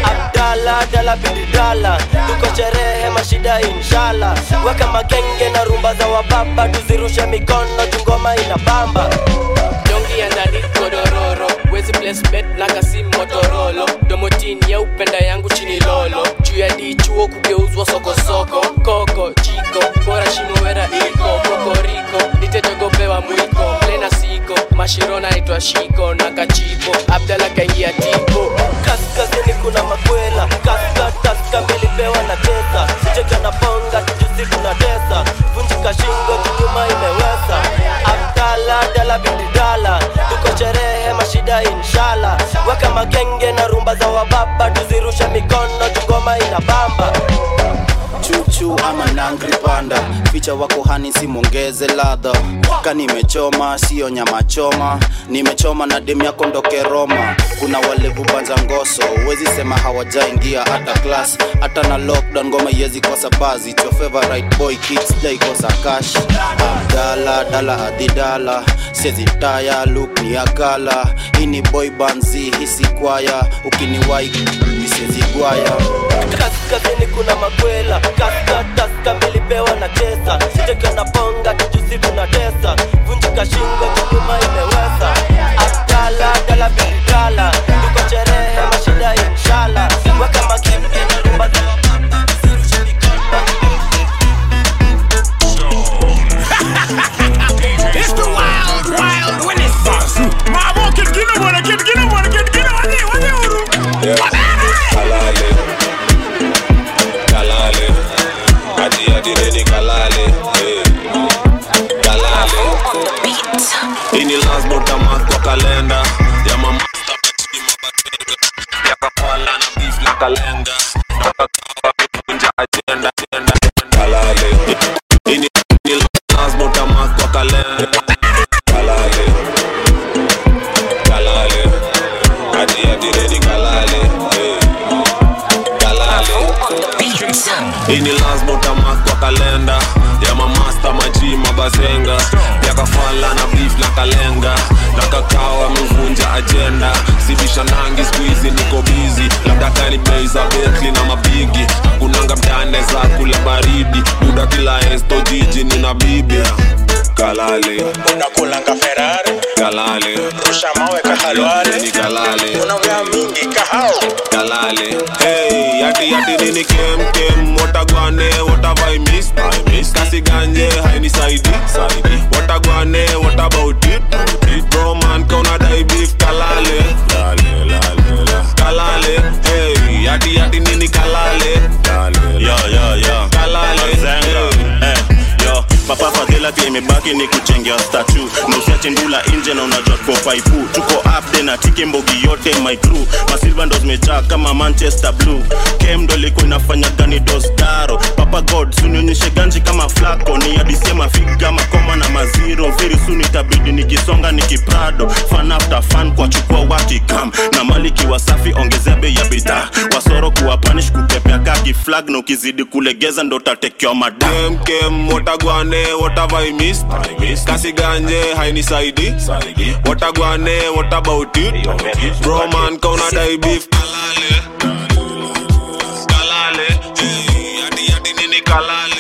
abdala dala bididala tuko sherehe mashida inshala weka magenge na rumba za wababa tuzirushe mikono tungoma ina bamba dongi ya ndani godororo wezi placement na kasi motorolo domotini ya upenda yangu chini lolo juu ya dichuo kugeuzwa sokosoko koko jiko bora shimowera iko kokoriko nitejogopewa mwiko plena siko mashiro naitwa shiko na kachipo abdala kaingia tipo kaskazini kuna makwela kaskataska milipewa na tesa cheke na bonga tujusi tuna tesa vunjika shingo jukuma imewesa abdala dala bididala tuko sherehe mashida inshala weka magenge na rumba za wababa tuzirushe mikono tungoma ina bamba chuchu ama nangri panda ficha wako hani simongeze ladha ka nimechoma sio nyama choma nimechoma na demu yako ndoke roma kuna walevu banza ngoso huwezi sema hawajaingia hata klas hata na lockdown ngoma iwezi kosa bazi It's your favorite boy kids jaikosa kash abdala dala adidala sezi taya luk ni akala hii ni boy banzi hisi kwaya ukiniwai nisezi gwaya kaskazini kuna makwela kaskataska milipewa na tesa cheke na bonga tujusi tuna tesa vunjika shingo jukuma imewesa abdala dala bididala tuko sherehe mashida inshala weka magenge na rumba za wababa tuzirushe mikono It's the wild, wild Renaissance. Mama, kid, get up on it, kid, get up on it, kid, get up on it, on it, on it. kalale kalale ati ati nini kalale eh. kalale ini lasbotama kwa kalenda ya mamasta ya kapala na beef na kalenga nakakawa kunja agenda agenda kalale ini ini lasbotama kwa kalenda kalale kalale ati ati nini kalale eh. kalale ini lasbotama kwa kalenda ya mamasta maji mabazenga yakafala na beef na kalenga na kakao amevunja ajenda sibisha nangi skuizi niko bizi labda kani bei za betli na mabigi kunanga mtane za kula baridi buda kila esto jiji nina bibi kalale unakulanga ferari kalale rusha mawe kahalwale ni kalale unavya mingi kahao kalale hey yati yati nini kem kem watagwane watavai miss I miss kasi ganje haini saidi saidi watagwane what about it it bro man kauna dai beef kalale mbogi ni kuchengea statu na usiache ndula nje na unajua tuko paipu tuko upde na tike mbogi yote my crew masilva ndo zimejaa kama manchester blue kem ndo ilikuwa inafanya gani dostaro papa god sunionyeshe ganji kama flako ni adisie mafiga makoma na maziro very soon itabidi nikisonga nikiprado fan after fan kwa chukua wakikam na maliki wasafi ongezea bei ya bidhaa wasoro kuwa panish kukepea kaki flag na ukizidi kulegeza ndo tatekewa madam kem watagwane what have I missed? kasi ganje hainisaidi watagwane what about it bro man kauna dai beef kalale kalale hey, hadi hadi nini kalale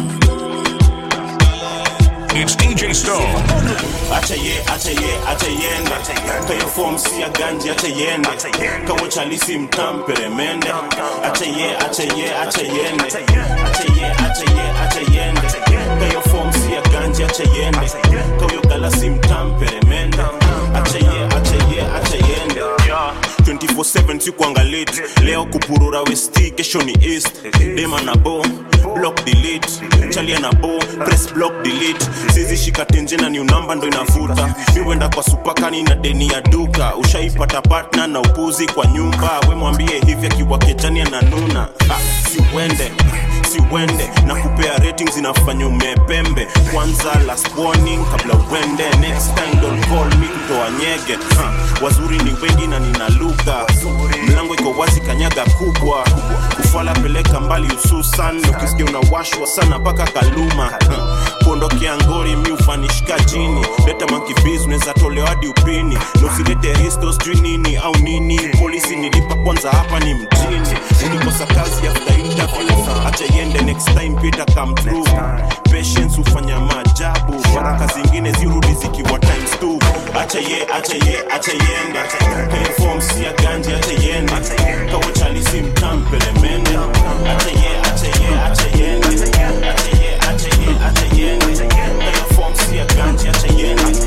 It's DJ Stone. acha ye acha ye acha yende kayo form si ya ganji acha yende kawo chalisi mtampere mende acha ye acha ye acha yende acha ye acha ye acha yende kayo form si ya ganji acha yende kawo galasi mtampere mende acha ye acha ye acha yende 24/7 sikuangalit leo kupurura westi kesho ni east dema na bo block delete chalia na bo press block delete sizi shika tenjena ni unamba ndo inavuta miwenda kwa supakani na deni ya duka ushaipata partner na upuzi kwa nyumba we mwambie hivi akiwa kejani ananuna ah, si uende si uende na kupea ratings inafanya umepembe kwanza last warning kabla uende next time don't call me kutoa nyege ha, wazuri ni wengi na nina lugha mlango iko wazi kanyaga kubwa kufala peleka mbali hususan ukisikia unawashwa sana mpaka kaluma ha, kuondokea ngori mi ufanishika chini leta mankibiz unaweza tolewa hadi upini na usilete risto sijui nini au nini polisi nilipa kwanza hapa ni mjini ulikosa kazi after interview acha iende next time pita come through patience hufanya maajabu baraka zingine zirudi zikiwa times two acha ye acha ye acha yende kaya form si ya ganji acha yende kawo chalisi mtampele mende acha ye acha ye acha yende acha ye acha ye acha yende kaya form si ya ganji acha yende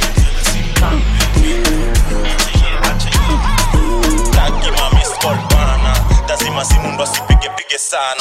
Taki mami skull bana lazima simu ndo asipige pige sana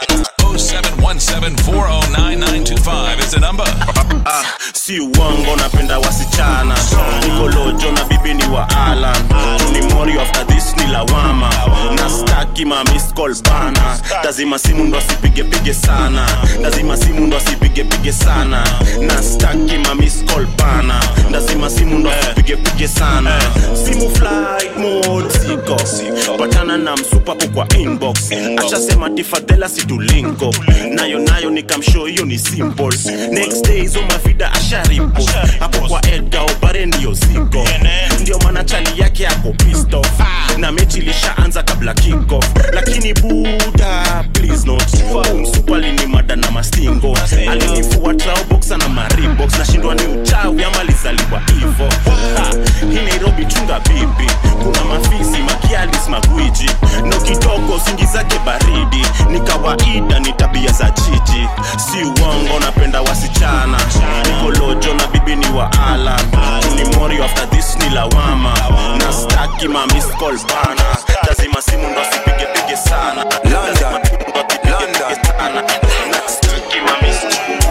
0717409925 is the number. ah, si uongo napenda wasichana nikolojo na bibi ni wa alan ni mori after this ni lawama na staki mamiscol bana lazima simu ndo asipigepige sana lazima simu ndo asipigepige sana na staki mamiscol bana lazima simu ndo asipigepige sana simu flight mode siko patana na msupa kwa inbox ashasema tifadhela situlinko nayo nayo nikamshow hiyo ni simple next day hizo mavida asharipo hapo kwa edga obare ndiyo ziko ndio maana chali yake ako pisto na mechi ilishaanza kabla kickoff lakini buda please not msupali ni mada na mastingo alinifua traoboxa na maribox nashindwa ni uchawi ama lizaliwa hivo Ha, hii nairobi chunga bibi kuna mafisi makialis magwiji no kidogo singi zake baridi ni kawaida ni tabia za jiji si uongo napenda wasichana nikolojo na bibi ni wa ala ni mori after this ni lawama na staki mamiscol bana lazima simu ndo asipigepige sana Lazima simu ndo asipigepige sana. Na staki mamiscol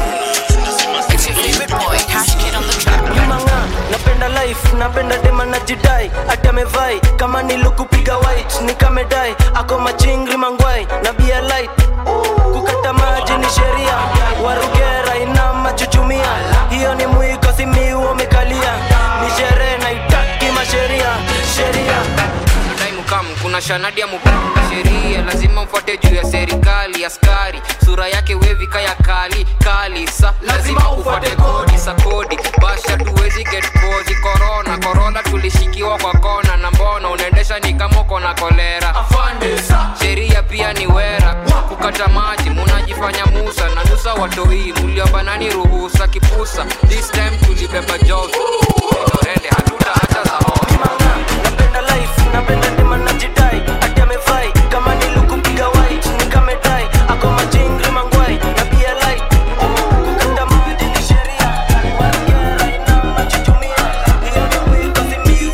Manga, napenda life napenda dema na jidai ati amevai kama nilukupiga white nikamedai ako machingri mangwai na bia light kukata maji ni sheria warugera ina machuchumia hiyo ni mwiko simiu umekalia ni sherehe naitaki masheria sheria time come kuna shanadi ya mupanga sheria lazima mfuate juu ya serikali askari sura yake wevika ya kali kali sa lazima ufuate kodi sa kodi basha tuwezi get kozi korona korona tulishikiwa kwa kona na mbona unaendesha ni kama uko na kolera sheria pia ni wera kukata maji munajifanya musa na nusa watoi muliomba nani ruhusa kipusa this time tulibeba jovi rende hatuta hata za napenda life napenda dema na jidai ati amevai kama nilukupiga white nikamedai ako machingri mangwai na bia light kukata maji ni sheria warugera ina machuchumia hiyo ni mwiko simiu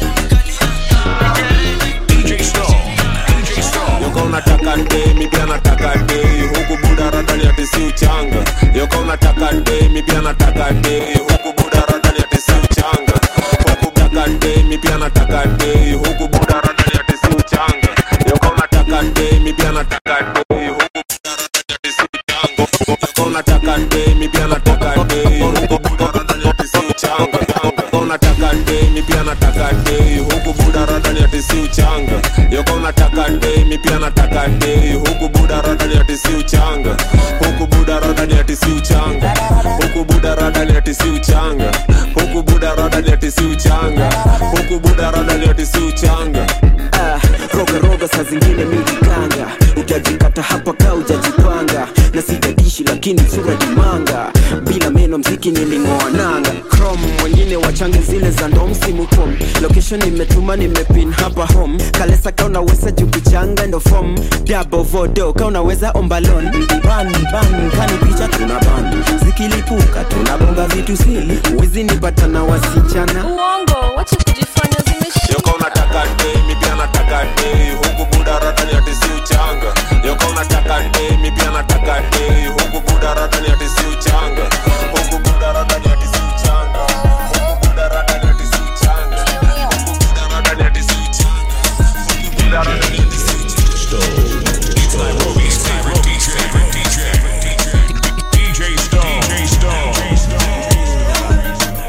Yoka unataka nde, mi pia nataka nde Huku buda radani ati ati si uchanga yoka unataka demi pia nataka dei huku buda rada ni ati si uchanga huku taka demi pia nataka dei huku buda rada ni ati si uchanga yoka unataka demi pia nataka dei huku buda rada ni ati si uchanga yoka unataka demi pia nataka dei huku buda rada ni ati si uchanga yoka unataka demi pia nataka dei huku buda rada ni ati si uchanga yoka unataka demi pia nataka dei huku buda rada ni ati si uchanga huku buda rada ni ati si uchanga huku buda rada ni ati si uchanga huku buda rada ni ati si uchanga huku buda rada ni ati si uchanga Ah, roga roga saa zingine mijikanga utajikata hapa ka ujajipanga na sitadishi lakini sura jimanga bila meno mziki niling'oa nanga crom wengine wachange zile za ndo msimu pom location nimetuma nimepin hapa home kalesa ka unaweza jukuchanga ndo fom dabo vodo ka unaweza ombalon ban ban kani picha tuna ban zikilipuka tunabonga vitu sili wizi nipata na wasichana uongo wacha kujifanya zimeshika yoka unataka demi pia nataka dei huku buda rada ni ati si uchanga yoka unataka demi pia nataka dei huku buda rada ni ati si uchanga huku buda rada ni ati si uchanga huku buda rada ni ati si uchanga huku buda rada ni ati si uchanga huku buda rada ni ati si It's Nairobi's favorite DJ, favorite DJ, DJ Stone. DJ Stone.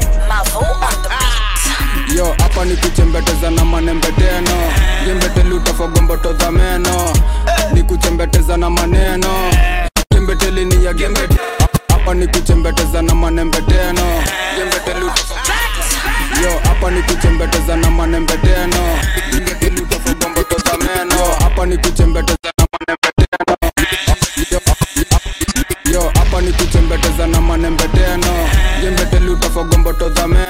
yo hapa ni kuchembeteza na manembeteno jembeteli utafogomboto za meno ni kuchembeteza na maneno gembeteli ni ya gembete hapa ni kuchembeteza na manembeteno jembeteli utafo- yo hapa ni kuchembeteza na manembeteno jembeteli utafogomboto za meno hapa ni kuchembeteza na manembeteno Yo- yo hapa ni kuchembeteza na manembeteno jembeteli utafogomboto za meno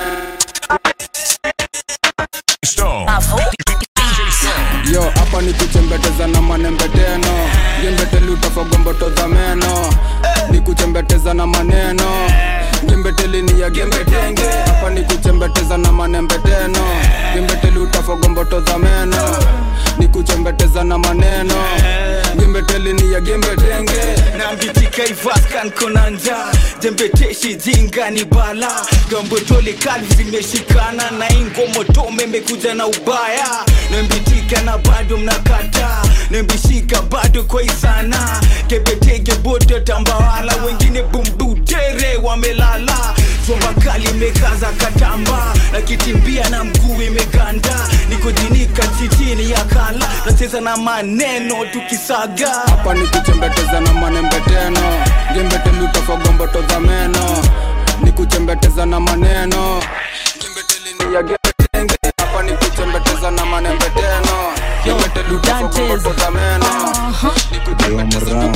Stone. DJ Stone. yo hapa ni kuchembeteza na manembeteno jembeteli utafogomboto za meno ni kuchembeteza na maneno jembeteli ni ya gembetenge hapa ni kuchembeteza na manembeteno jembeteli utafogomboto za meno ni kuchembeteza na maneno jembeteli ni ya gembetenge nambitika ivaskan konanja jembeteshi jinga ni bala gambotole kali zimeshikana na ingomotome imekuja na ubaya nambitika na bado mnakata nambishika bado kwaisana kebetege bodo tambawala wengine bumbutere wamelala zomba kali imekaza katamba nakitimbia na mguu imeganda nikojinika chitini ya kala nacheza na maneno tukisaga hapa ni kuchembeteza na manembeteno jembeteli utafogomboto za meno ni kuchembeteza na maneno jembeteli ni ya gembetenge hapa ni kuchembeteza na manembeteno jembeteli utafogomboto za meno ni kuchembeteza na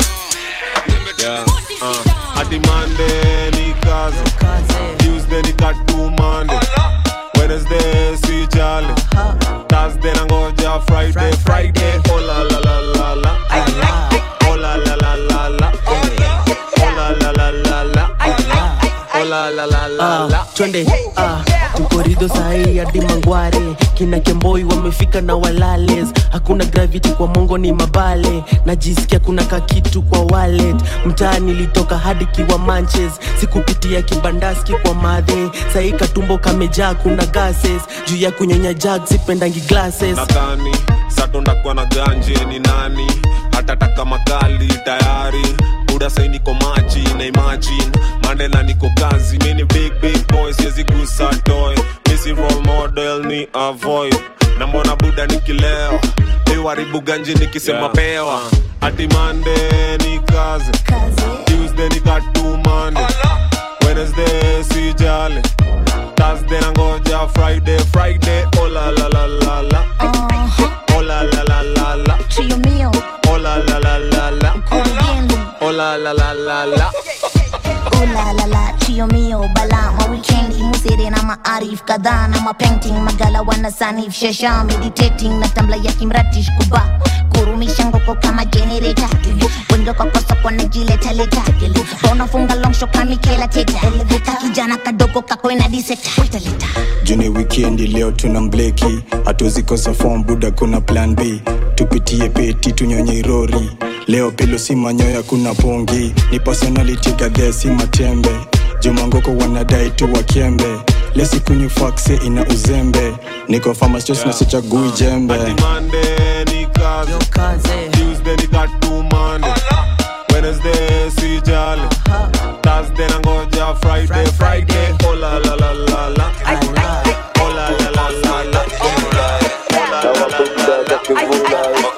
Yeah, uh, hadi Monday ni kazi Tuesday ni katu Monday Wednesday si jali Thursday nangoja Friday Friday oh la la la la la oh la la la la la oh la la la la la oh la la la la la Ah, twende ah, tukorido sahii hadi mangware kina kemboi wamefika na walales hakuna gravity kwa mongo ni mabale najisikia kuna kakitu kwa wallet mtaa nilitoka hadi kiwa manches sikupitia kibandaski kwa madhe sahii katumbo kamejaa kuna gases juu ya kunyonya jag sipendangi glasses nadhani satondakuwa na ganje ni nani hatataka makali tayari buda sai niko maji na imagine mandela niko kazi mini big big boy siwezi gusa toy misi role model ni avoid na mbona buda nikileo iwaribu ganje nikisema Yeah. pewa hadi mande ni kazi tuesday ni katumande wednesday si jale thursday nangoja friday friday oh la la la la la oh la la la la la Trio mio, oh la la la la la oh la la la la la ooh la la la, trio mio, bala ma weekendi musere na maarif kadhaa na mapainting magala wana sanif shasha meditating na tambla ya kimratish kuba kurumisha ngoko kama generator wendo kwa kosa kwa najileta leta unafunga long shot kama Michaela Teta ka kijana kadogo kako ina diseta juni wikendi leo tuna mbleki hatuwezi kosa form buda kuna plan b tupitie peti tunyonye irori leo pilo si manyoya kuna pongi ni personality gadhe si matembe jumangoko wanadai tu wakembe lesikunywa fakse ina uzembe niko famastos na sichagui jembe Monday ni kazi Tuesday ni katu Monday Wednesday si jali Thursday nangoja Friday Friday oh la la la la la oh la la la la la oh la la la la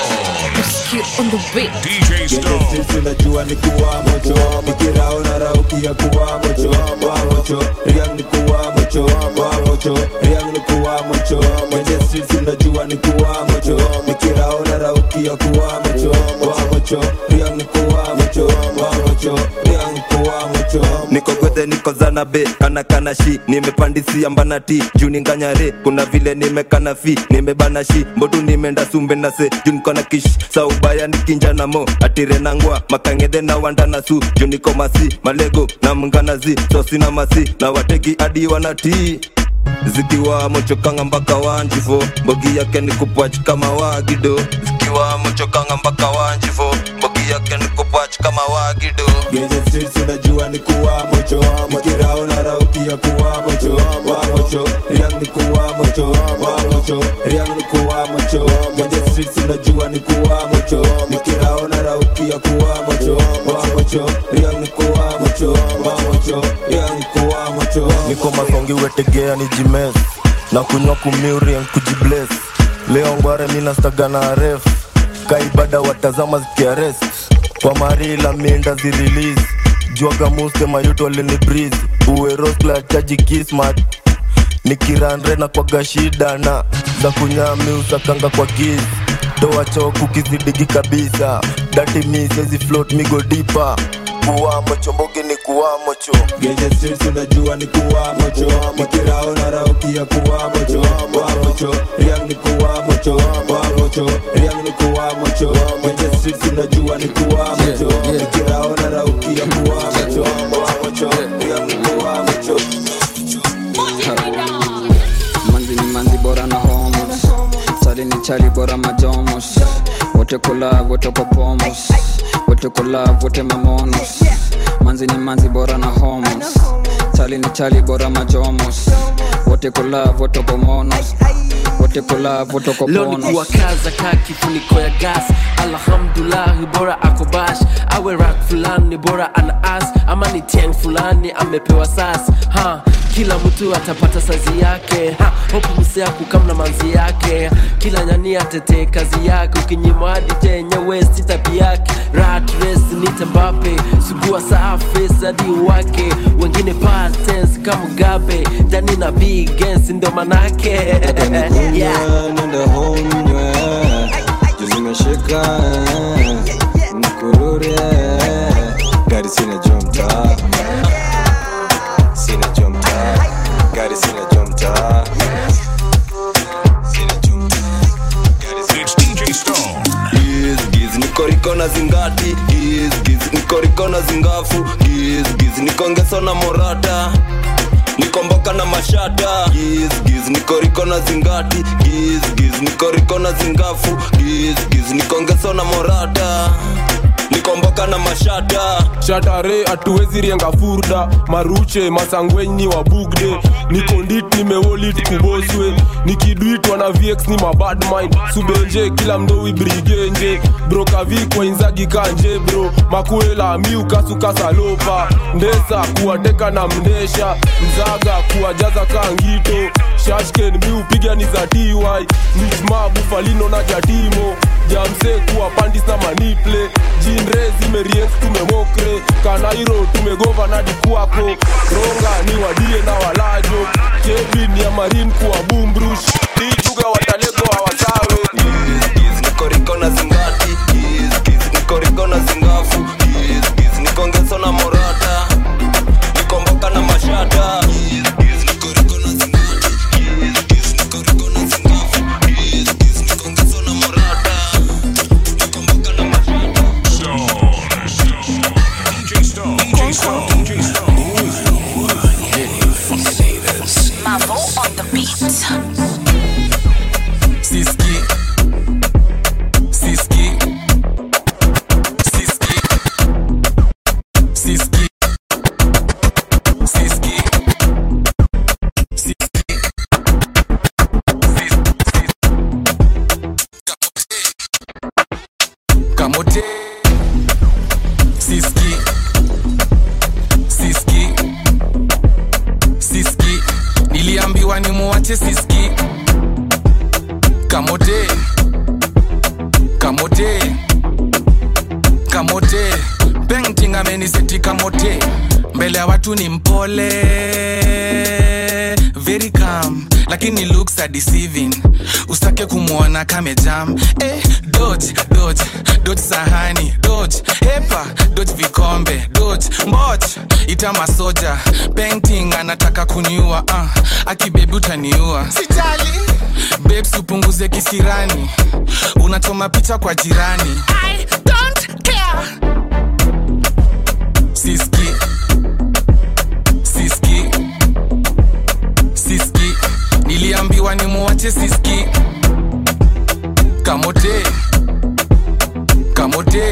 sisi najua ni kuwa mocho nikiraona rauki ya kuwa mocho wa mocho riang ni kuwa mocho wa mocho riang ni kuwa mocho kwenye sisi najua ni kuwa mocho nikiraona rauki ya kuwa mocho wa mocho riang ni kuwa mocho wa mocho riang ni kuwa mocho niko gwethe niko zanabe kana kana shi nimepandisia mbanati juu ninganyare kuna vile nimekana fi nimebana shi mbotu nimeenda sumbe na se juu niko na kish saubaya nikinja na mo atire nangwa makangedhe na wanda na su juu niko masi malego na mnganazi sosi na masi na wateki hadi wanatii zikiwa mochokanga mpaka wanjifo mbogi yake ni kupwach kama wagido zikiwa mochokanga mpaka wanjifo mbogi yake ni kupwach kama wagido Genje streets unajua ni kuwa mocho nikiraona rauki ya kuwa mocho wa mocho riang ni kuwa mocho wa mocho riang ni kuwa mocho Genje streets unajua ni kuwa mocho nikiraona rauki ya kuwa mocho wa mocho riang ni kuwa mocho wa mocho riang ni kuwa mocho niko masongi wetegea ni jimes na kunywa kumiurien kujibles leo ngware minastaga na ref kaibada watazama zikiarest kwa marila minda zirelease jwaga muste mayuto alini breeze uwerosla chaji kismat nikiranre na kwaga shida na za kunyami usakanga kwa giz toa choku kizidigi kabisa dati misezi float migo dipa kuwamo chombogi ni kuwamo cho Genje streets unajua ni kuwa mocho nikiraona rauki ya kuwa mocho wa mocho riang ni kuwa mocho wa mocho riang ni kuwa mocho Genje streets unajua ni kuwa mocho nikiraona rauki ya kuwa mocho wa mocho riang ni kuwa mocho manzi ni manzi bora na homos chali ni chali bora majomos wote kulav wote kwa pomos wote kulav wote mamonos manzi ni manzi bora na homos chali ni chali bora majomos wote kulav wote kwa monos wote kulav wote kwa leo ni ponos kuwakaza ka kifuniko ya gas alhamdulahi bora ako bash awe rak fulani bora ana as ama ni tiang fulani amepewa sas ha kila mtu atapata sazi yake ha hopu msea kukamna manzi yake kila nyani atetee kazi yake ukinyima hadi chenyewe si tabi yake rat race nite mbape sugua safi hadi wake wengine patens kama gabe ndani na bigens ndo manake yeah. nenda honywe juzimeshika mkurure gari sina jomta sina jomta gari sina jomta It's DJ Stone. Giz, giz, nikoriko na zingati giz, giz, nikoriko na zingafu giz, giz, nikongeso na morata nikomboka na mashata giz, giz, nikoriko na zingati giz, giz, nikoriko na zingafu giz, giz, nikongeso na morata nikomboka na mashata shatare hatuwezi rienga furda maruche masangwenyi wa bugde nikondit nimewolit kuboswe nikidwitwa na vx ni mabad mind subenje kila mdowi brigenje brokavikwa inzagi kanje bro makuela miukasukasalopa ndesa kuwateka na mndesha mzaga kuwajaza kangito shashken miupiga ni za dy nijma bufalino na jatimo jamse kuwa pandis na maniple jinre zimeriens tumemokre kanairo tumegova na dikuako ronga ni wadie na walajo kevin ya marin kuwa bumbrush ijuga watalego hawasawe nikoriko na zingati giz, giz, nikoriko na zingafu giz, giz, nikongeso na morata nikomboka na mashata giz, giz, nikoriko na zingati giz, giz, nikoriko na zingafu giz, giz, nikongeso na morata nikomboka na mashata DJ Stone. DJ Stone. DJ Stone. Mavo on the beat. muwache siski kamote kamote kamote painting ameniseti kamote mbele ya watu ni mpole very calm lakini looks are deceiving usitake kumwona kamejam eh, dodge dodge dodge sahani dodge hepa dodge vikombe dodge mboch ita masoja painting anataka kuniua uh, akibebi utaniua sijali babes upunguze kisirani unachoma picha kwa jirani I don't care. siski siski siski niliambiwa ni muwache siski kamote kamote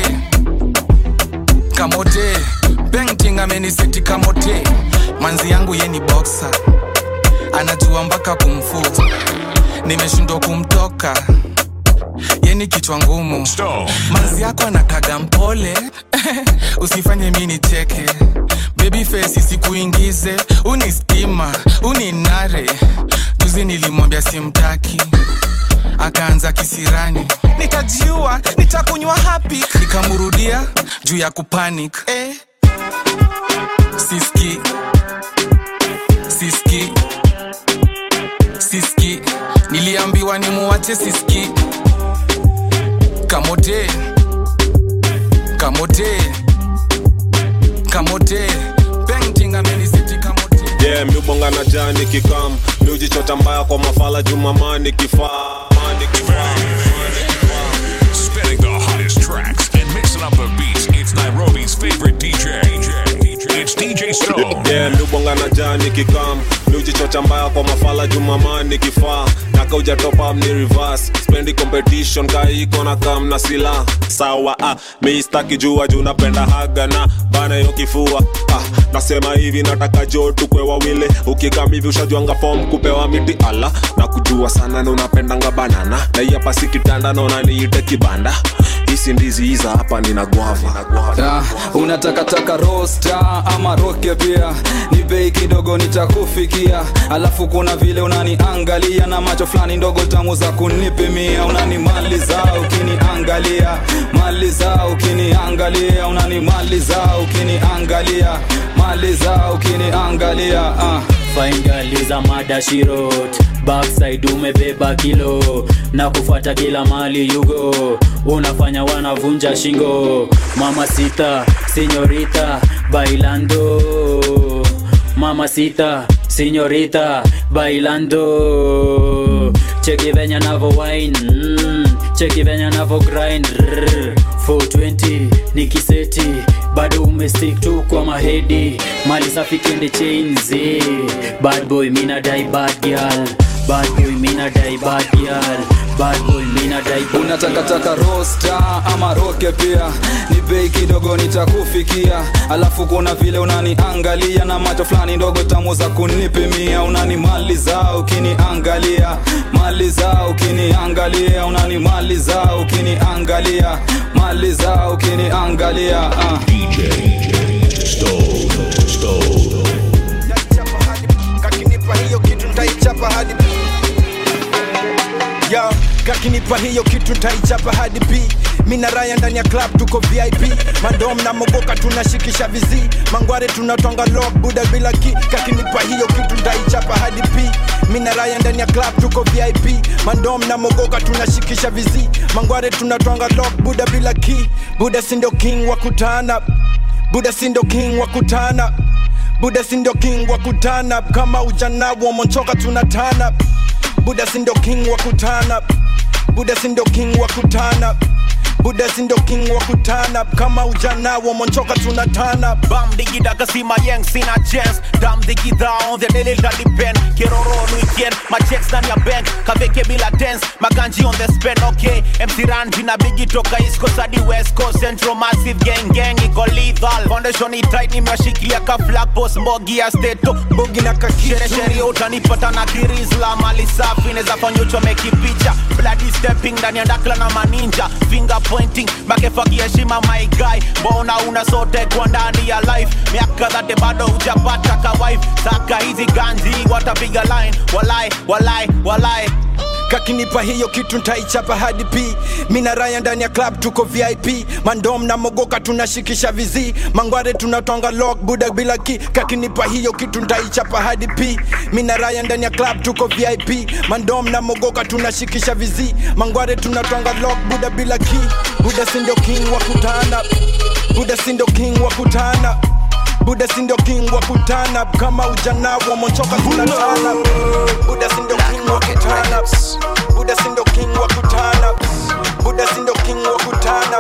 kamote painting ameniseti kamote manzi yangu ye ni boxer anajua mpaka kumfu nimeshindwa kumtoka yeni kichwa ngumu manzi yako anakaga mpole usifanye mi nicheke baby face isikuingize uni stima uni nare juzi nilimwambia simtaki akaanza kisirani nikajiua nitakunywa hapi nikamrudia juu ya kupanic eh. siski siski siski niliambiwa ni muwache siski kamote kamote kamote painting amenisiti kamote yeah, miubonga na jani kikam miujichota mbaya kwa mafala jumamani kifaa mani kifaa Spinning the hottest tracks and mixing up the beats. It's Nairobi's favorite DJ. It's DJ Stone. yeah, miubonga na jani kikam miujichocha mbaya kwa mafala jumamani kifaa naka ujatopam ni reverse spendi competition kaiko na kam na sila sawa ah, miistaki jua juu napenda haga na bana yo kifua ah, nasema hivi nataka jo tukwe wawili ukikam hivi ushajuanga fom kupewa miti ala na kujua sana na unapendanga banana na hii hapa si kitanda naona niite kibanda hisi ndizi hiza hapa nina gwava Ah, unatakataka rosta ama roke pia ni bei kidogo nitakufikia alafu kuna vile unaniangalia na macho fulani ndogo tamu za kunipimia unanimaliza ukiniangalia maliza ukiniangalia unanimaliza ukiniangalia maliza ukiniangalia ah. faingaliza madashirot backside umebeba kilo na kufuata kila mali yugo unafanya wanavunja shingo mama sita sinyorita bailando mama sita sinyorita bailando cheki venya navo wine mm, cheki venya navo grind Rrr, 420 ni kiseti bado umestick tu kwa mahedi mali safi kende chains eh. bad boy mina dai bad girl bad boy mina dai bad girl bad boy mina dai unatakataka rosta ama roke pia ni bei kidogo nitakufikia alafu kuna vile unaniangalia na macho fulani ndogo tamu za kunipimia unanimaliza ukiniangalia maliza ukiniangalia unanimaliza ukiniangalia maliza ukiniangalia uh. kakinipa hiyo kitu ntaichapa hadi yo kakinipa hiyo kitu ntaichapa hadi b mi na raya ndani ya club tuko vip mandom na mogoka tunashikisha vizi mangware tunatwanga lock buda bila ki kakinipa hiyo kitu ntaichapa hadi p mi na raya ndani ya club tuko vip mandom na mogoka tunashikisha vizi mangware tunatwanga lock buda bila ki buda sindo king wa kutana buda sindo king wa kutana buda sindo king wa kutana kama ujana wa monchoka tunatana buda sindo king wa kutana buda sindo king wa kutana buda sindo king wa kutana kama ujana wa monchoka tunatana bam digida kasima yang sina chance dam digida on the daily that depend kiroro on weekend my checks ndani ya bank kaveke bila dance maganji on the spend okay MC Ranji na bigi toka east coast hadi west coast central massive gang gang iko lethal foundation ni tight nimewashikilia ka flag post mbogi ya state bogi na kakitu shere shere utanipata na kirizla mali safi neza fanya uchomeki picha bloody stepping ndani ya dakla na maninja finger disappointing makefagia heshima my guy mbona una sote kwa ndani ya life miaka dhate bado hujapata ka wife saka hizi ganji watapiga line walai walai walai kakinipa hiyo kitu ntaichapa hadi p mina raya ndani ya club tuko vip mandom na mogoka tunashikisha vizi mangware tunatonga lock buda bila ki kakinipa hiyo kitu ntaichapa hadi p mina raya ndani ya club tuko vip mandom na mogoka tunashikisha vizi mangware tunatonga lock buda bila ki buda sindo king wa kutana buda sindo king wa kutana buda sindo king wa kutana kama ujana wa mochoka tunatana buda sindo king wa kutana buda sindo king wa kutana buda sindo king wa kutana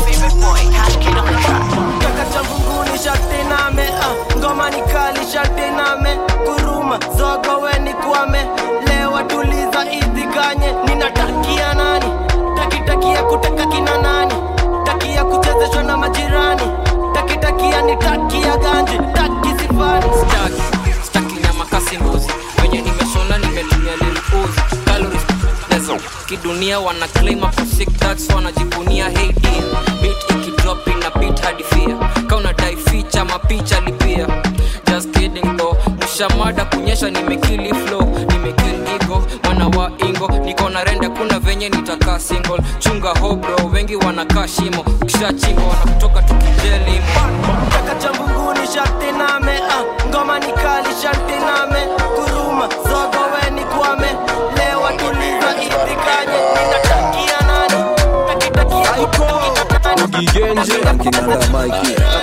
kaka cha mbunguni sharti name ah, ngoma ni kali sharti name kuruma zogo we ni kwame lewa tuliza idhikanye ninatakia nani takitakia kuteka kina nani takia kuchezeshwa na majirani takitakia ni takia ganji taki sifani staki staki nyama kasi mbuzi wenye nimeshona nimetumia lilipuzi calories lezo kidunia wana claim hapo sick tax wanajivunia hey dear beat ikidrop ina beat hadi fear kauna dai ficha mapicha lipia just kidding though mshamada kunyesha nimekili flow nimekili ego mwana wa ingo niko na rende kuna venye nitakaa single chunga hobro wengi wanakaa shimo ukishachimba wanakutoka tukijelimo kaka cha mbunguni sharti name ah, ngoma ni kali sharti name kuruma zogo we ni kwame lewa tuliza idhikanye ninatakia nani takitakia kuteka kina nani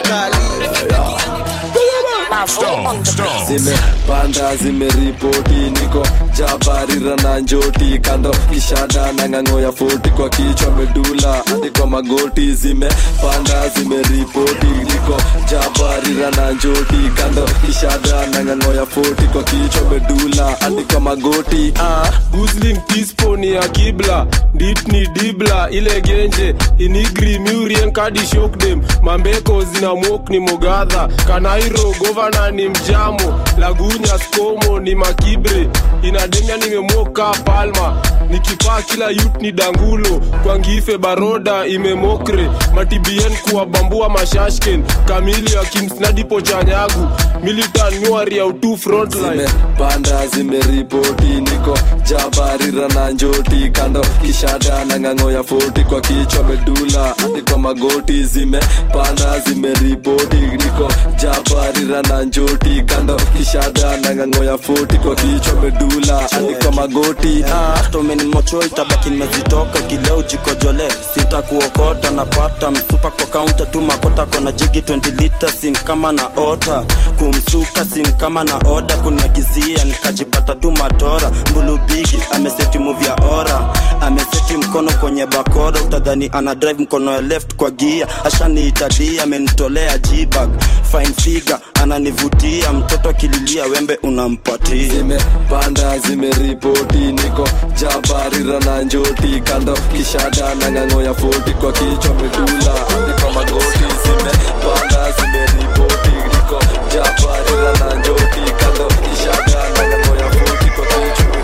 zimepanda zimeripoti niko jabarira na njoti kando kishada na ng'ang'o ya foti kwa kichwa medula hadi kwa magoti zimepanda zimeripoti niko jabarira na njoti kando kishada na ng'ang'o ya foti kwa kichwa medula hadi kwa magoti ah. gusling tispo ni ya kibla dit ni dibla ile genje inigri murien kadi shokdem mambeko zina mok ni mogadha kanairo govana ni mjamo lagunya skomo ni makibre inademia nimemoka palma nikipaa kila yut ni dangulo kwa ngife baroda imemokre matibien kuwabambua mashashken kamili ya kimsnadipo chanyagu militan nyuari ya utu frontline zimepanda zimeripoti niko jabarira na njoti kando kishada na ng'ang'o ya foti kwa kichwa medula hadi kwa magoti zimepanda zimeripoti niko jabarira na njoti kando kishada na ng'ang'o ya foti kwa kichwa medula hadi kwa magoti ah. tomeni mocho itabaki nimezitoka kileo jikojole sitakuokota napata msupa kwa kaunta tu makota kona jigi 20 lita sin kama na ota kumsuka sin kama na oda kuniagizia nikajipata tu matora mbulubigi ameseti muvi ya ora ameseti mkono kwenye bakora utadhani ana drive mkono ya left kwa gia ashaniitadia amenitolea jibag fine figure ananivutia mtoto akililia wembe unampatia zimepanda zimeripoti niko jabarira na njoti kando kishada na ng'ang'o ya foti kwa kichwa medula hadi kwa magoti zimepanda zimeripoti niko jabarira na njoti kando kishada na ng'ang'o ya foti kwa kichwa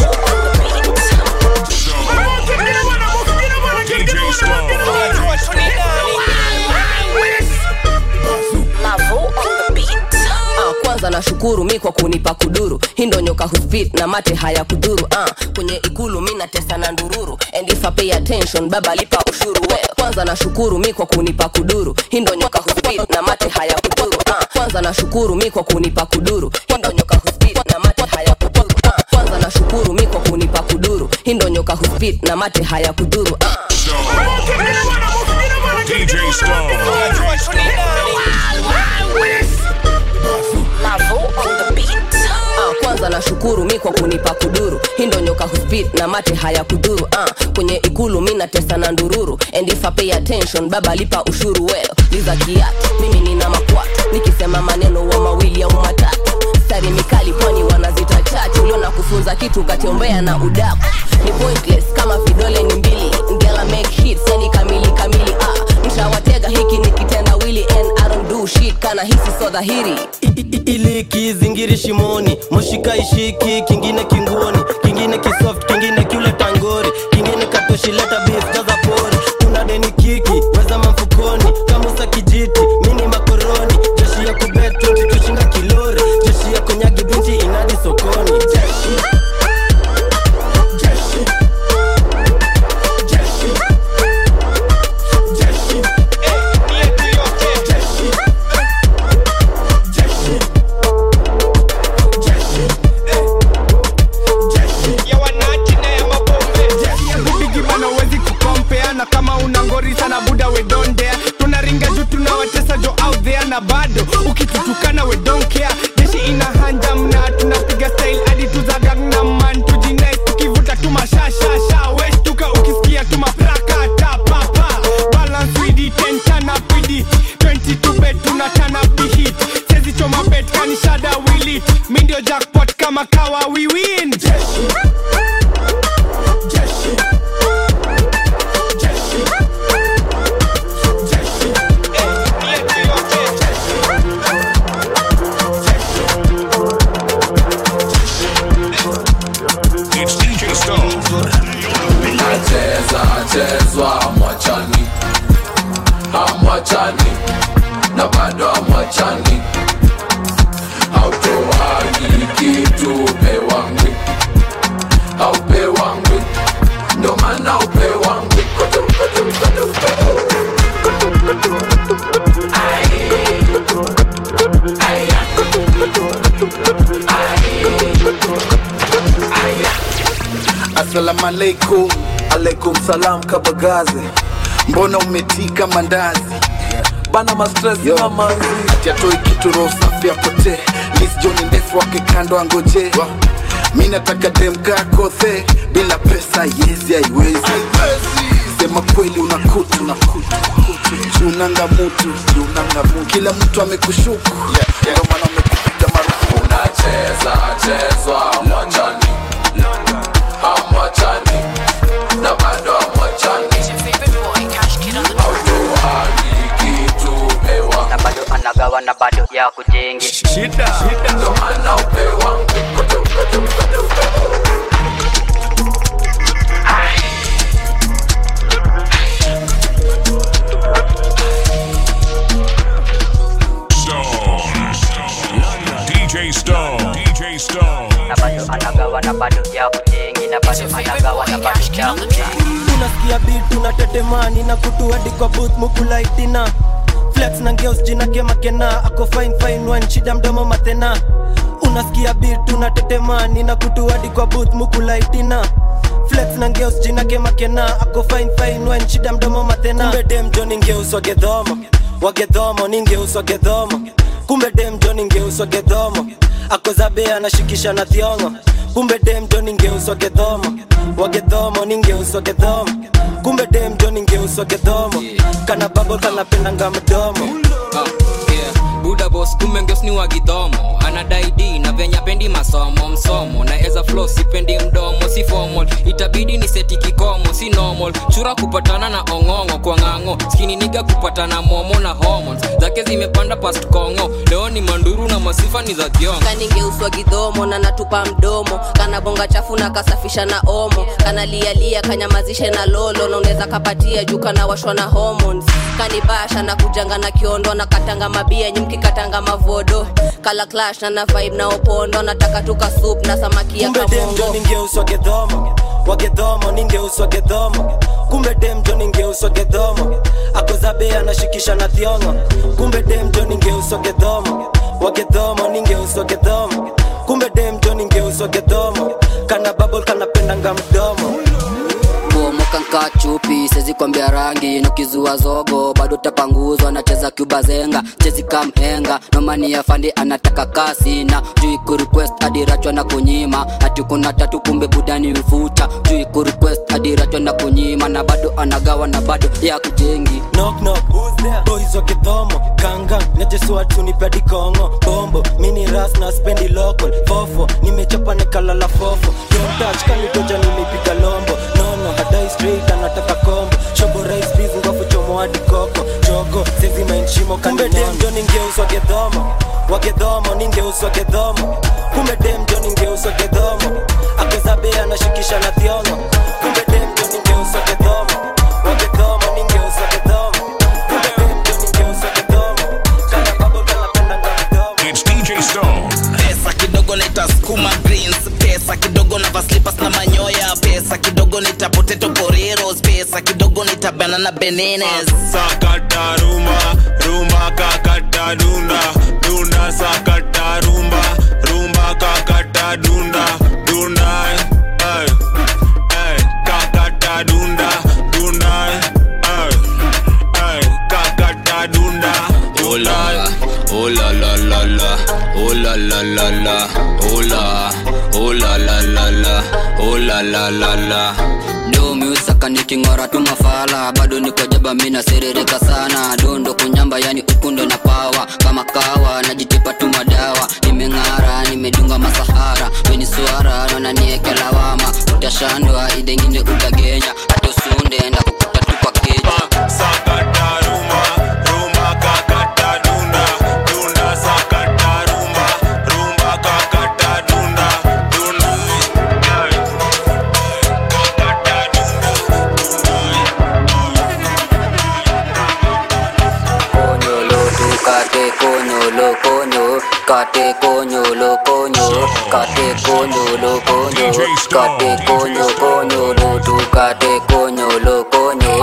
Ah, kwanza nashukuru mi kwa kunipa kuduru hii ndo nyoka huspit na mate haya kuduru ah, kwenye ikulu mi natesa na ndururu and if I pay attention baba lipa ushuru we kwanza nashukuru mi kwa kunipa kuduru hii ndo nyoka huspit na mate haya kuduru ah, kwanza nashukuru mi kwa kunipa kuduru hii ndo nyoka huspit na mate haya kuduru ah, kwanza nashukuru mi kwa kunipa kuduru hii ndo nyoka huspit na mate haya kuduru ah. DJ Stone. Ah, kwanza nashukuru mi kwa kunipa kuduru hii ndo nyoka huspit na mate haya kuduru ah, kwenye ikulu mi natesa na ndururu and if I pay attention baba lipa ushuru well liza kiatu mimi nina makwatu nikisema maneno wa mawili au matatu stari mikali pwani wanazita chachu ulio na kufunza kitu katiombea na udaku ni pointless kama vidole ni mbili ngela make hits yani kamili kamili ah, mshawatega hiki ni kitendawili and I don't do shit kana hisi so dhahiri ili kizingiri shimoni moshika ishiki kingine kinguoni kingine kisoft kingine kiule tangori kingine katoshileta beef jaza pori kuna deni ki kama kawa we win jeshi jeshi jeshi It's DJ Stone. nacheza chezwa amwachani amwachani na bado amwachani hautoagi kitu pewangwi haupewangwi ndo maana upewangwi Assalamu alaikum, alaikum salam kabagaze, mbona umetika mandazi bana mastres na manzi ati atoi kitu roho safi apotee Miss John ndefu wake kando angoje mi nataka demka kothe bila pesa yezi haiwezi sema kweli una kutu na kutu junanga mutu junanga mutu kila mtu amekushuku ndio maana amekupiga marufuku unacheza chezwa amwachani amwachani na bado amwachani hautoagi kitu pewa na bado anagawa na bado ya kujengi shida ndo maana upewangwi DJ Stone. DJ Stone. na bado anagawa na bado ya kujengi na bado anagawa na bado ya kujengi unasikia bit unatetemani na kutu hadi kwa booth mukulaitina flex na ngeos jina kemakena ako fine fine one shida mdomo matena unasikia bit unatetemani na kutu hadi kwa booth mukulaitina flex na ngeos jina kemakena ako fine fine one shida mdomo matena kumbe dem jo ningeuswa gedhomo wagedhomo ningeuswa gedhomo kumbe dem jo ningeuswa gedhomo akozabe anashikisha na thiongo kumbe dem jo ningeuswa gedhomo wagedhomo ningeuswa gedhomo kumbe dem jo ningeuswa gedhomo kana babo kanapendanga mdomo Ah, yeah. buda bos kumbe ngeos ni wagidhomo anadai d na venya pendi masomo msomo na eza flo sipendi mdomo si formal itabidi ni seti kikomo si normal chura kupatana na ong'ong'o kwa ng'ang'o skini niga kupatana momo na hormones zake zimepanda past kongo leo ni manduru na masifa ni za kiongo kaningeuswa gidhomo na natupa mdomo kana bonga chafu na kasafisha na omo kana lialia kanyamazishe na lolo na unaweza kapatia juu kana washwa na hormones kanibasha na kujanga na kiondo na katanga mabia nyimki katanga mavodo kala clash na na vibe na opondo nataka tuka soup na samaki ya kumbe dem jo kamongo ningeuswa gedhomo wagedhomo ningeuswa gedhomo kumbe dem jo ningeuswa gedhomo akozabe anashikisha na thiongo kumbe dem jo ningeuswa gedhomo wagedhomo ningeuswa gedhomo kumbe dem jo ningeuswa gedhomo kana babol kanapendanga mdomo bomoka nka chupi sezi kwambia rangi nukizua zogo bado tapanguzwa nacheza kubazenga chezi kamhenga nomani ya fandi anataka kasi na juu kurequest adirachwa na kunyima hati kuna tatu kumbe budani mfuta juu kurequest adirachwa na kunyima na bado anagawa na bado ya kujengi knock knock who's there boys wa kidhomo kanga nejesua tunipedi kongo bombo mini ras na spendi local fofo nimechapa nikalala fofo don't touch kanitoja nilipiga lombo nono hadai straight anataka kombo shobo rice peas ngofu chomo hadi koko jogo sezi mainshimo kumbe dem jo ningeuswa gedhomo wagedhomo ningeuswa gedhomo kumbe dem jo ningeuswa gedhomo akezabe anashikisha na thiongo kumbe dem jo ningeuswa gedhomo wagedhomo ningeuswa gedhomo kumbe dem jo ningeuswa gedhomo kana babo kanapendanga mdomo It's DJ Stone. pesa kidogo naita skuma greens pesa kidogo na vaslipas na manyoya pesa kidogo naita potato poreros pesa kidogo naita banana benenes sakata rumba rumba kakata dunda dunda sakata rumba rumba kakata dunda dunda ay, ay, kakata dunda dunda ay, ay, kakata dunda Oh la, oh la la la la, oh la la la la, oh la, oh la la la la, oh la la la la. Do miusaka niking'ora tu mafala bado niko jaba mina serereka sana dondo kunyamba yani ukundo na pawa kama kawa najitipa tu madawa nimeng'ara nimedunga masahara wananieke lawama utashandwa idengine utagenya hatusunde na kukuta tu kwa keja Konyolo tu kate konyolo konyo kate konyolo konyo kate konyolo konyo kate konyo konyolo tu kate konyolo konyo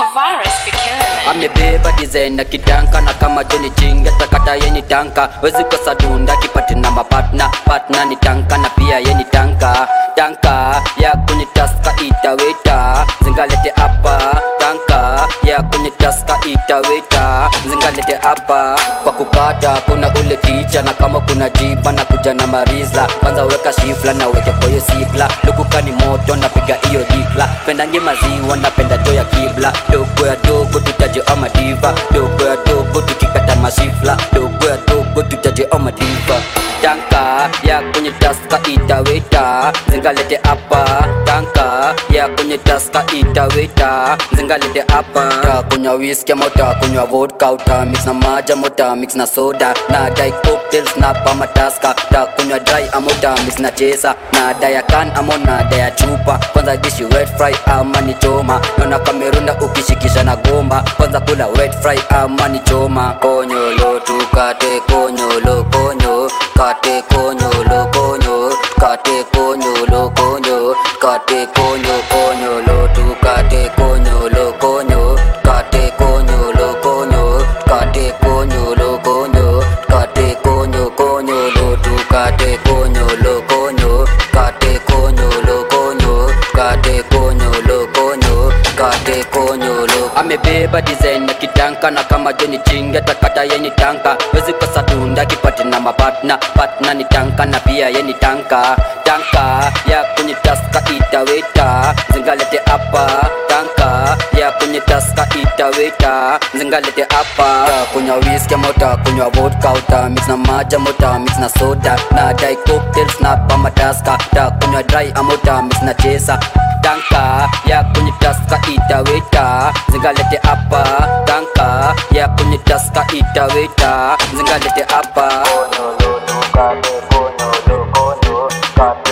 amebeba design na kitanka na kama joni chinga takata yeni tanka wezi kosa dunda kipati na mapatna patna ni tanka na pia yeni tanka tanka ya kwenye taska itaweta zingalete hapa tanka ya kwenye taska itaweta zingalete hapa kwa kukata kuna ule ticha na kama kuna jiba na kuja na mariza kwanza weka shifla na weke koyo sigla lukuka ni moto napiga hiyo dikla pendange maziwa napenda to ya kibla dogo ya dogo tutaje ama diva dogo ya dogo tukikata masifla dogo ya dogo tutaje ama diva tanka ya kwenye taska itaweta zingalete hapa tanka ya kwenye taska itaweta zingalete hapa takunywa whisky ama utakunywa vodka uta mix na maji ama uta mix na soda na dai cocktails na pama taska takunywa dry ama uta mix na chesa na daya kan ama na daya chupa kwanza dishi wet fry ama ni choma naona kamerunda ukishikisha na gomba kwanza kula wet fry ama ni choma konyolo tukate konyolo konyo kate konyolo konyo kate konyolo konyo kate konyo konyolo tukate konyolo konyo kate konyolo konyo kate konyolo konyo kate konyo konyolo tukate konyolo konyo kate konyolo konyo kate konyolo konyo kate konyolo amebeba design na kitanka na kama joni chinga takata yeni tanka wezi kosa dunda kipati na mapatna patna ni tanka na pia yeni tanka tanka ya kwenye taska itaweta zingalete hapa tanka ya kwenye taska itaweta zingalete hapa kunywa whisky ama utakunywa vodka uta mix na maji ama uta mix na soda na dai cocktails na pama taska takunywa dry ama uta mix na chesa tanka ya kwenye taska itaweta zingalete hapa tanka ya kwenye taska itaweta zingalete hapa konyolo, kate, konyolo, konyo, kate,